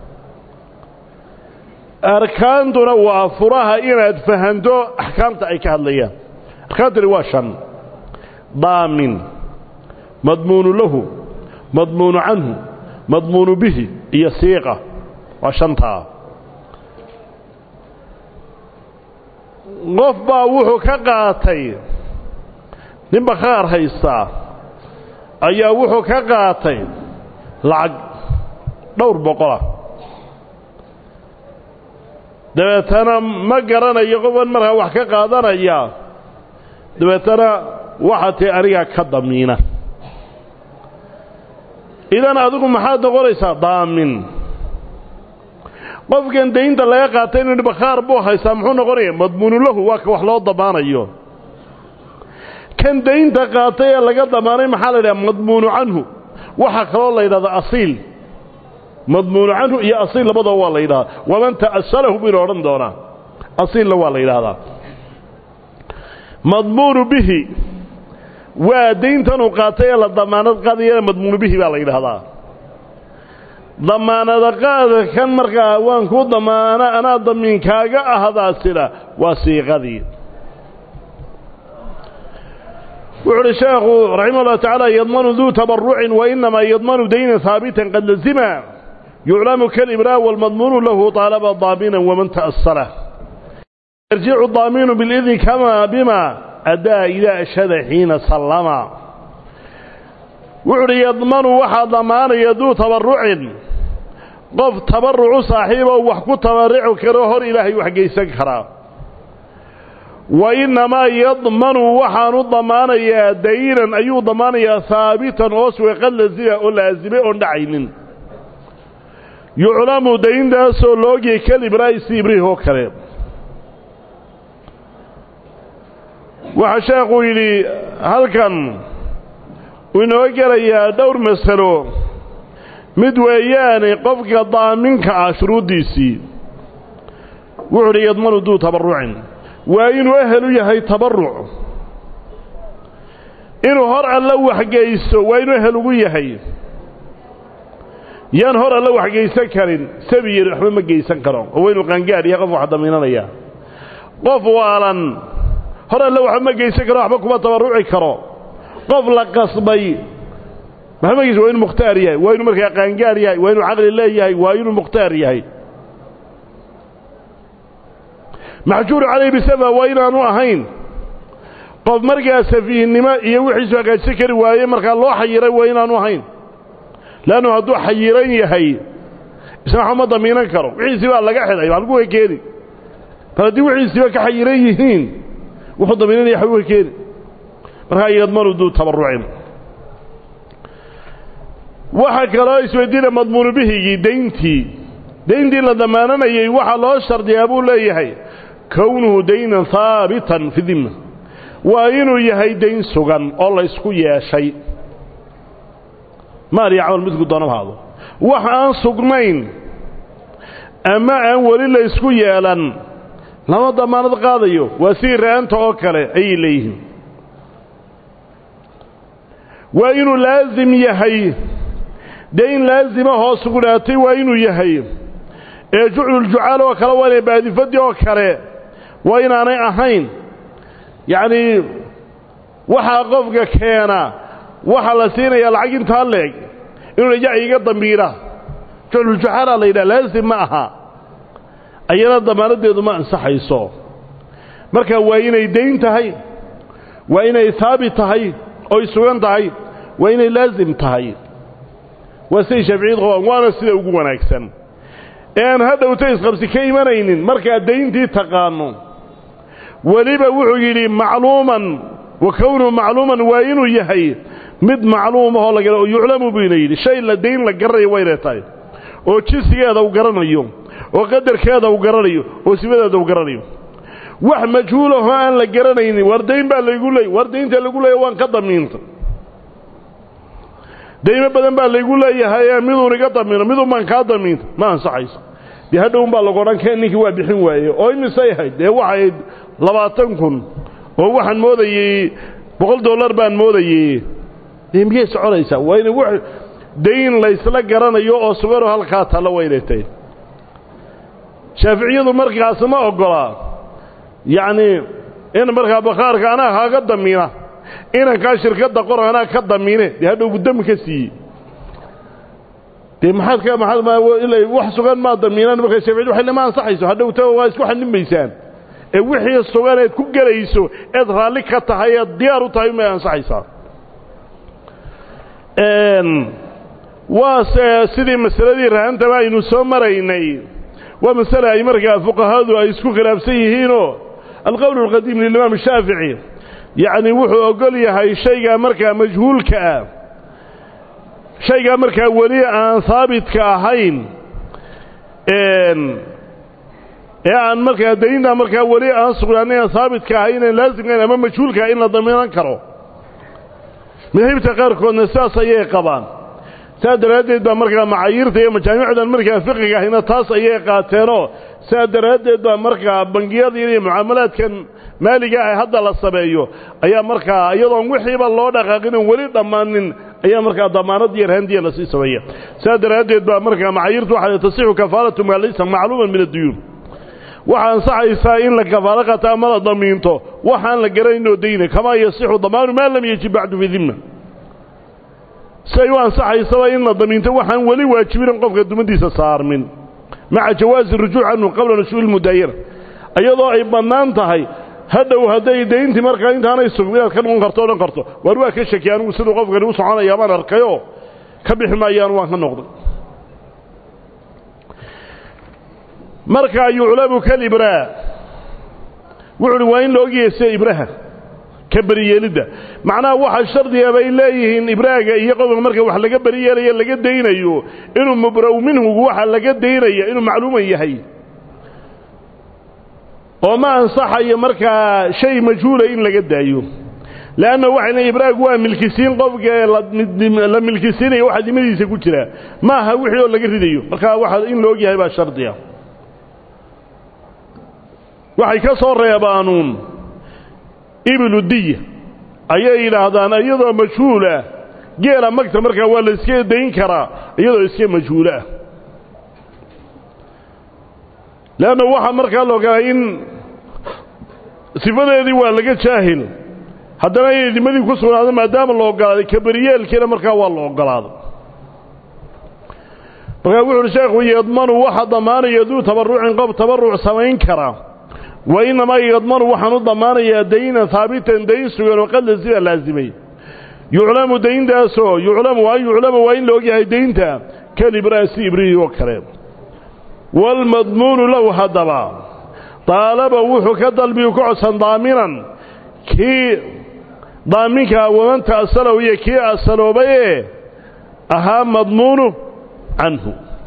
arkaantuna waa furaha inaad fahanto axkaamta ay ka hadlayaan arkaantani waa shan daamin madmuunu lahu madmuunu canhu madmuunu bihi iyo siiqa waa shantaa qof baa wuxuu ka qaatay nin bakhaar haystaa ayaa wuxuu ka qaatay lacag dhowr boqolah dabeetana ma garanayo qofan markaa wax ka qaadanaya dabeetana waxaa tii anigaa ka damiina idan adigu maxaad noqonaysaa daamin qofkan daynta laga qaatay inu bakhaar buu haystaa muxuu noqonaya madmuunu lahu waa ka wax loo damaanayo kan daynta qaatay ee laga damaanay maxaa la yidhaha madmuunu canhu waxaa kaloo la yidhahdaa asiil madmuunu canhu iyo asiil labadaba waa la yidhahdaa waman ta'asalahu buynu odhan doonaa asiilna waa la yidhaahdaa madmuunu bihi waa dayntanuu qaatay ee la damaanad qaadayana madmuunu bihi baa la yidhaahdaa damaanada qaada kan markaa waan kuu damaana anaa damiinkaaga ahdaasina waa siiqadii wuxu uhi sheekhu raximah ullah tacaala yadmanu duu tabarucin wainamaa yadmanu daynan haabitan qad lazima yuclamu kalibraa walmadmuunu lahu طaalaba daaminan waman ta'asala yarjicu daaminu bilidni kama bima adaa idaa ashhada xiina sallama wuxu uhi yadmanu waxaa damaanaya duu tabarucin qof tabarucu saaxiiboo wax ku tabarici karo hor ilaahay wax geysan karaa wa innamaa yadmanu waxaanu damaanayaa daynan ayuu damaanayaa haabitan oo sueqad lazima oo laasimay oon dhacaynin yuclamu dayntaasoo loogiyay kalibraai si ibriih oo kale waxaa sheekuu yidhi halkan uu inoo gelayaa dhowr masalo mid weeyaane qofka daaminka ah shuruuddiisii wuxuu udhi yadmanu duu tabarucin waa inuu ehel u yahay tabaruc inuu hor alla waxgeysto waa inuu ehel ugu yahay yaan hor alla waxgeysan karin sabi yari waxba ma geysan karo oo waa inuu qaangaadh yahay qof wax damiinanaya qof waalan hor alle waxba ma geysan karo waxba kuma tabarruci karo qof la qasbay waxba ma geysan waa inuu mukhtaar yahay waa inuu markaa qaangaadh yahay waa inuu caqli leeyahay waa inuu mukhtaar yahay maxjuuru calayh bisaba waa inaanu ahayn qof markaa safiihnimo iyo wixiisu hagaajsan kari waaye markaa loo xayiray waa inaanu ahayn leannu hadduu xayiran yahay isna waxba ma damiinan karo wixiisii baa laga xidhay halku way keeni bal haddii wixiisiiba ka xayiran yihiin wuxuu damiinanaya waxba way keeni markaa yadmanu duu tabarrucin waxaa kaloo isweydiina madmuunu bihigii dayntii dayntii la damaananayey waxaa loo shardiyaa buu leeyahay kownuhu daynan haabitan fi dimma waa inuu yahay dayn sugan oo laysku yeeshay maal iyo camal midku doonabhaado wax aan sugnayn ama aan weli laysku yeelan lama damaanad qaadayo waa sidii ra'anta oo kale ayay leeyihiin waa inuu laasim yahay dayn laasima hoos sugnaatay waa inuu yahay ee jucluljucaal oo kale waa inay baadifadii oo kale waa inaanay ahayn yacnii waxaa qofka keena waxaa la siinayaa lacag intaa leeg inuu ya iga dambiira jucluljucaalaa la yidhaha laasim ma aha ayana damaanadeedu ma ansaxayso marka waa inay dayn tahay waa inay haabit tahay oy sugan tahay waa inay laasim tahay waa siday shaaficiyadu qabaan waana sida ugu wanaagsan ee aan hadhowta isqabsi ka imanaynin markaad dayntii taqaano weliba wuxuu yidhi macluuman wa kownuhu macluuman waa inuu yahay mid macluum ahoo laga yuclamu buyna yidhi shay la dayn la garanayo waynay tahay oo jinsigeeda uu garanayo oo qadarkeeda uu garanayo oo sifadeeda uu garanayo wax majhuulahoo aan la garanaynin war dayn baa laygu leey war daynta lagu leeya waan ka damiinta daymo badan baa laygu leeyahay miduun iga damiino midun baan kaa damiinta ma ansaxayso dee hadhown baa lagu odhan keen ninkii waa bixin waaye oo imisay ahayd dee waxayd labaatan kun oo waxaan moodayey boqol dollar baan moodayey dee miyay soconaysaa waa ina w dayn laysla garanayo oo suganoo halkaa talla waynay tahay shaaficiyadu markaas ma oggolaa yacnii in markaa bakhaarka anaa kaaga damiina inankaa shirkadda qor anaa ka damiine dee hadhow guddami ka siiyey dee maxaad ka maaad wax sugan maa damiinaan markaa shaaficiyadu waxay lama ansaxayso hadhowta waa isku xanimaysaan ee wixii sugan eed ku gelayso eed raalli ka tahay eed diyaar u tahay may ansaxaysaa waase sidii masaladii rahantaba aynu soo maraynay waa masale ay markaa fuqahadu ay isku khilaafsan yihiinoo alqowl alqadiim lilimaam shaafici yacni wuxuu ogol yahay shaygaa markaa majhuulka ah shaygaa markaa weli aan haabitka ahayn ee aan markaa daynta markaa weli aan sugnaanin aan haabitka ahayn aan laasimkayn ama majhuulkaa in la damiinan karo madahibta qaarkoodna sidaas ayay qabaan saas daraaddeed baa markaa macaayirta iyo majaamicdan markaa fiqiga ahina taas ayay qaateenoo saas daraaddeed baa markaa bangiyada iyo mucaamalaadkan maaliga ah hadda la sameeyo ayaa markaa iyadoon wixiiba loo dhaqaaqin oon weli dhammaanin ayaa markaa damaanad iyo rahandiya lasii sameeya saas daraaddeed baa markaa macaayirtu waxaa tasixu kafaalatu maa laysa macluuman min adduyuun waxaa ansaxaysaa in la kafaalo qata ama la damiinto waxaan la garanaynoo dayna kamaa yasixu damaanu maa lam yajib bacdu fi dimma siay u ansaxaysaba in la damiinto waxaan weli waajibinan qofka dumadiisa saarmin maca jawaazi rujuuc canhu qabla nushuuli mudaayana iyadoo ay bannaan tahay hadhow hadday dayntii markaa intaanay sugmi inaad ka noqon karto odhan karto waar waa ka shaki anigu siduu qofkani u soconaya baan arkayoo ka bixi maayaan waan ka noqday markaa yuclamu kalibraa wuxu uhi waa in la ogyahay sida ibraha ka beriyeelidda macnaha waxa shardiga bay leeyihiin ibraaga iyo qofka marka wax laga beriyeelayo laga daynayo inuu mubra'u minhugu waxa laga daynaya inuu macluuman yahay oo ma ansaxayo markaa shay majhuula in laga daayo leanna waxay leeyiin ibraagu waa milkisiin qofka la milkisiinaya waxa dimadiisa ku jira ma aha wixii oo laga ridayo markaa waxa in la ogyahay baa shardiga waxay ka soo reebaanuun ibilu diya ayay yidhaahdaan iyadoo majhuulah geela magta markaa waa la iska dayn karaa iyadoo iska majhuulo ah leanna waxaa markaa la ogolaa in sifadeedii waa laga jaahil haddana inay dimadii ku sugnaado maadaama la ogolaaday kaberiyeelkiina markaa waa la ogolaaday markaa wuxu uhi sheekhu yadmanu waxa damaanaya duu tabarrucin qof tabarruc samayn kara wa innamaa yadmanu waxaan u damaanayaa daynan haabitan dayn sugan oo qad lazima laasimay yuclamu dayntaasoo yuclamu an yuclama waa in la ogyahay daynta kalibraasi ibrihi oo kale waalmadmuunu lahu haddaba daalaba wuxuu ka dalbiyu ka codsan daaminan kii daaminkaa waman ta'salow iyo kii asaloobayee ahaa madmuunu canhu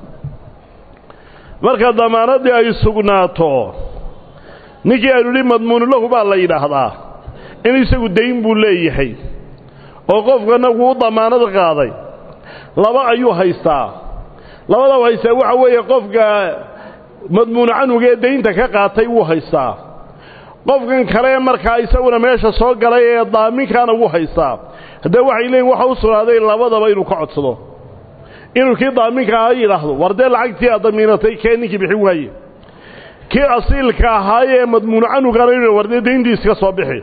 marka damaanaddii ay sugnaato ninkii aynu idhi madmuunu lahu baa la yidhaahdaa in isagu dayn buu leeyahay oo qofkana wuu damaanad qaaday laba ayuu haystaa labada u haystaa waxa weeye qofka madmuunu canhuga ee daynta ka qaatay wuu haystaa qofkan kale markaa isaguna meesha soo galay ee daaminkaana wuu haystaa haddee waxay leeyiin waxa u sugnaaday labadaba inuu ka codsado inuu kii daaminka aha yidhaahdo war dee lacagtii aad damiinatay kee ninkii bixin waaye kii asiilka ahaayee madmuunu canhugana inu war dee dayntiis ka soo bixi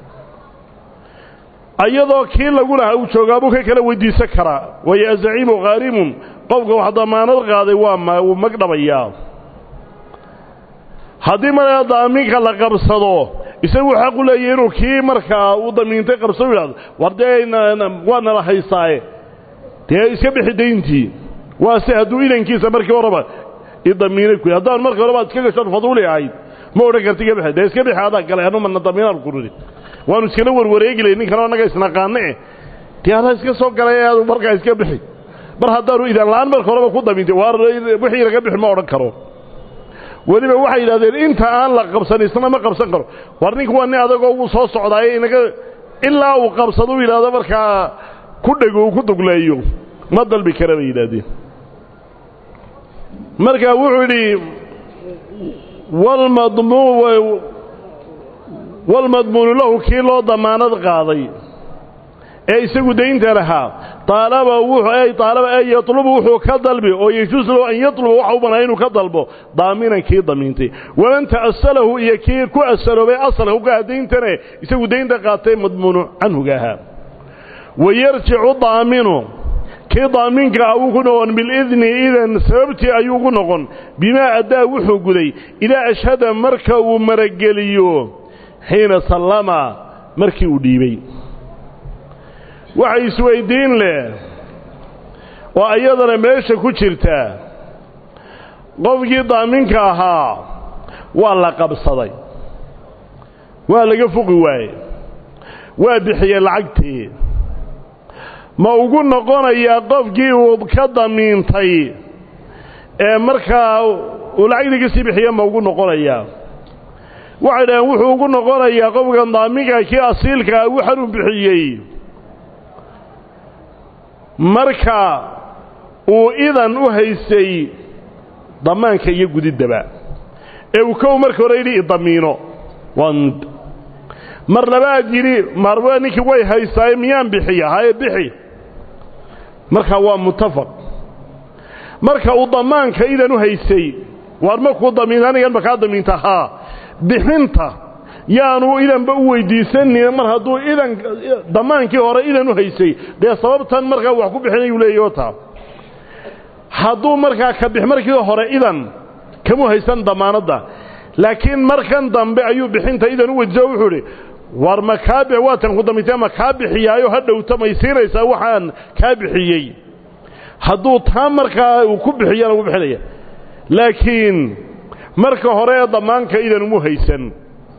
iyadoo kii lagu lahaa uu joogaabuu ka kala weydiisan karaa waayo azaciimu khaarimun qofka wax damaanad qaaday waa wuu magdhabayaa haddii markaa daaminka la qabsado isagu xaq u leeyahy inuu kii markaa uu damiintay qabso u yidhahdo war dee waa nala haystaaye dee iska bixi dayntii waa se hadduu idankiisa markii horeba idamiinay ku haddaan markii horeba ad iska gashoon faduuli ahayd ma odhan karti iga bixi dee iska bixi adaa galay anu mana damiinaan ku ridi waanu iskala warwareegi lay ninkan annaga isnaqaane dee adaa iska soo galay aadu markaa iska bixi mar haddaanu idan la-aan marka horeba ku damiintay waar wixii laga bixi ma odhan karo weliba waxay yidhahdeen inta aan la qabsan isna ma qabsan karo war ninka waa nin adagoo wuu soo socdaaye inaga ilaa uu qabsado u yidhahdo markaa ku dhego uu ku dugleeyo ma dalbi kara bay yidhaahdeen marka wuxuu yidhi walmadmuu walmadmuunu lahu kii loo damaanad qaaday ee isagu daynta lahaa aalaba ay aalaba ay yatlubu wuxuu ka dalbi oo yejuus lahu an yatluba waxa u banaa inuu ka dalbo daaminan kii damiintay waman ta'asalahu iyo kii ku asaloobay asalka ugaha dayntane isagu daynta qaatay madmuunu canhuga ahaa wayarjicu daaminu kii daaminka ah uu ku noqon bilidni idan sababtii ayuu ugu noqon bimaa addaa wuxuu guday idaa ashhada marka uu marageliyo xiina sallama markii uu dhiibay waxay isweyddiin leh oo ayadana meesha ku jirta qofkii daaminka ahaa waa la qabsaday waa laga fuqi waaye waa bixiyey lacagtii ma ugu noqonayaa qofkii uu ka damiintay ee markaa uu lacagtii ka sii bixiya ma ugu noqonayaa waxay dhaheen wuxuu ugu noqonayaa qofkan daaminka kii asiilkaa waxanuu bixiyey marka uu idan u haystay damaanka iyo gudiddaba ee uu kow marka hore yidhi idamiino waa mid mar labaad yidhi marwa ninkii way haystaaye miyaan bixiya haye bixi markaa waa muttafaq marka uu damaanka idan u haystay waar markuu damiinta anigan makaa damiinta haa bixinta yaanu idanba u weydiisanin mar hadduu idan damaankii hore idan u haysay dee sababtan markaa wax ku bixinayuu leeyaho taa hadduu markaa ka bix markii hore idan kamu haysan damaanadda laakiin markan dambe ayuu bixinta idan u weydiiso wuxuu idhi war ma kaa bix waatan ku damiintay ma kaa bixiyaayo ha dhowta may siinaysaa waxaan kaa bixiyey hadduu taa markaa uu ku bixiyana wuu bixinaya laakiin marka hore ee damaanka idan umu haysan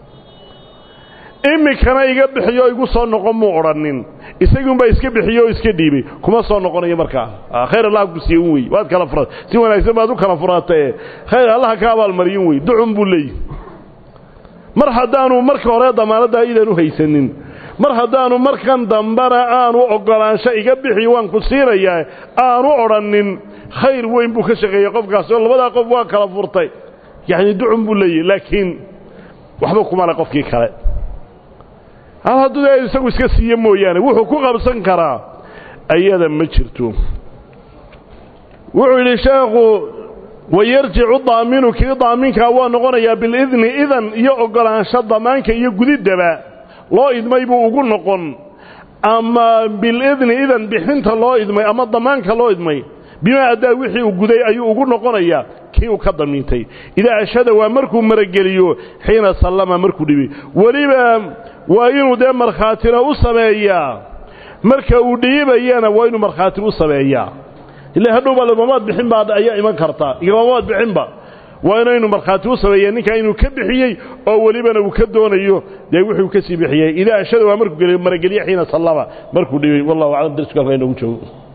iminkana iga bixiyo igu soo noqon muu odhanin isagiunbaa iska bixiyo oo iska dhiibay kuma soo noqonayo markaa khayr allah ku siiyen wey waad kala fura si wanaagsan baad u kala furaatae khayr allaha ka abaalmariyin wey ducun buu leeyahy mar haddaanu marka hore damaanaddaa idan u haysanin mar haddaanu markan dambana aanu oggolaansho iga bixi waan ku siinayaa aanu odhanin khayr weyn buu ka shaqeeyey qofkaas oo labadaa qof waa kala furtay yacni ducun buu leeyahy laakiin waxba kumale qofkii kale hadduu dee isagu iska siiye mooyaane wuxuu ku qabsan karaa ayada ma jirto wuxuu yidhi sheekhu wayarjicu daaminu kii daaminkaa waa noqonayaa bilidni idan iyo oggolaansho damaanka iyo gudiddaba loo idmay buu ugu noqon ama bilidni idan bixinta loo idmay ama damaanka loo idmay bimaa addaa wixii uu guday ayuu ugu noqonayaa kii uu ka damiintay idaa ashhada waa markuu marageliyo xiina sallama markuu dhibay weliba waa inuu dee markhaatina u sameeyaa marka uu dhiibayana waa inuu markhaati u sameeyaa ila hadhowba lamamaad bixin baa ayaa iman karta igamamaad bixinba waa inaynu markhaati u sameeya ninkaa inuu ka bixiyey oo welibana uu ka doonayo dee wuxuu ka sii bixiyey idaa ashhada waa markuu marageliye xiina sallama markuu dhibay wallahu aclam darsiku halkaa inoogu joogo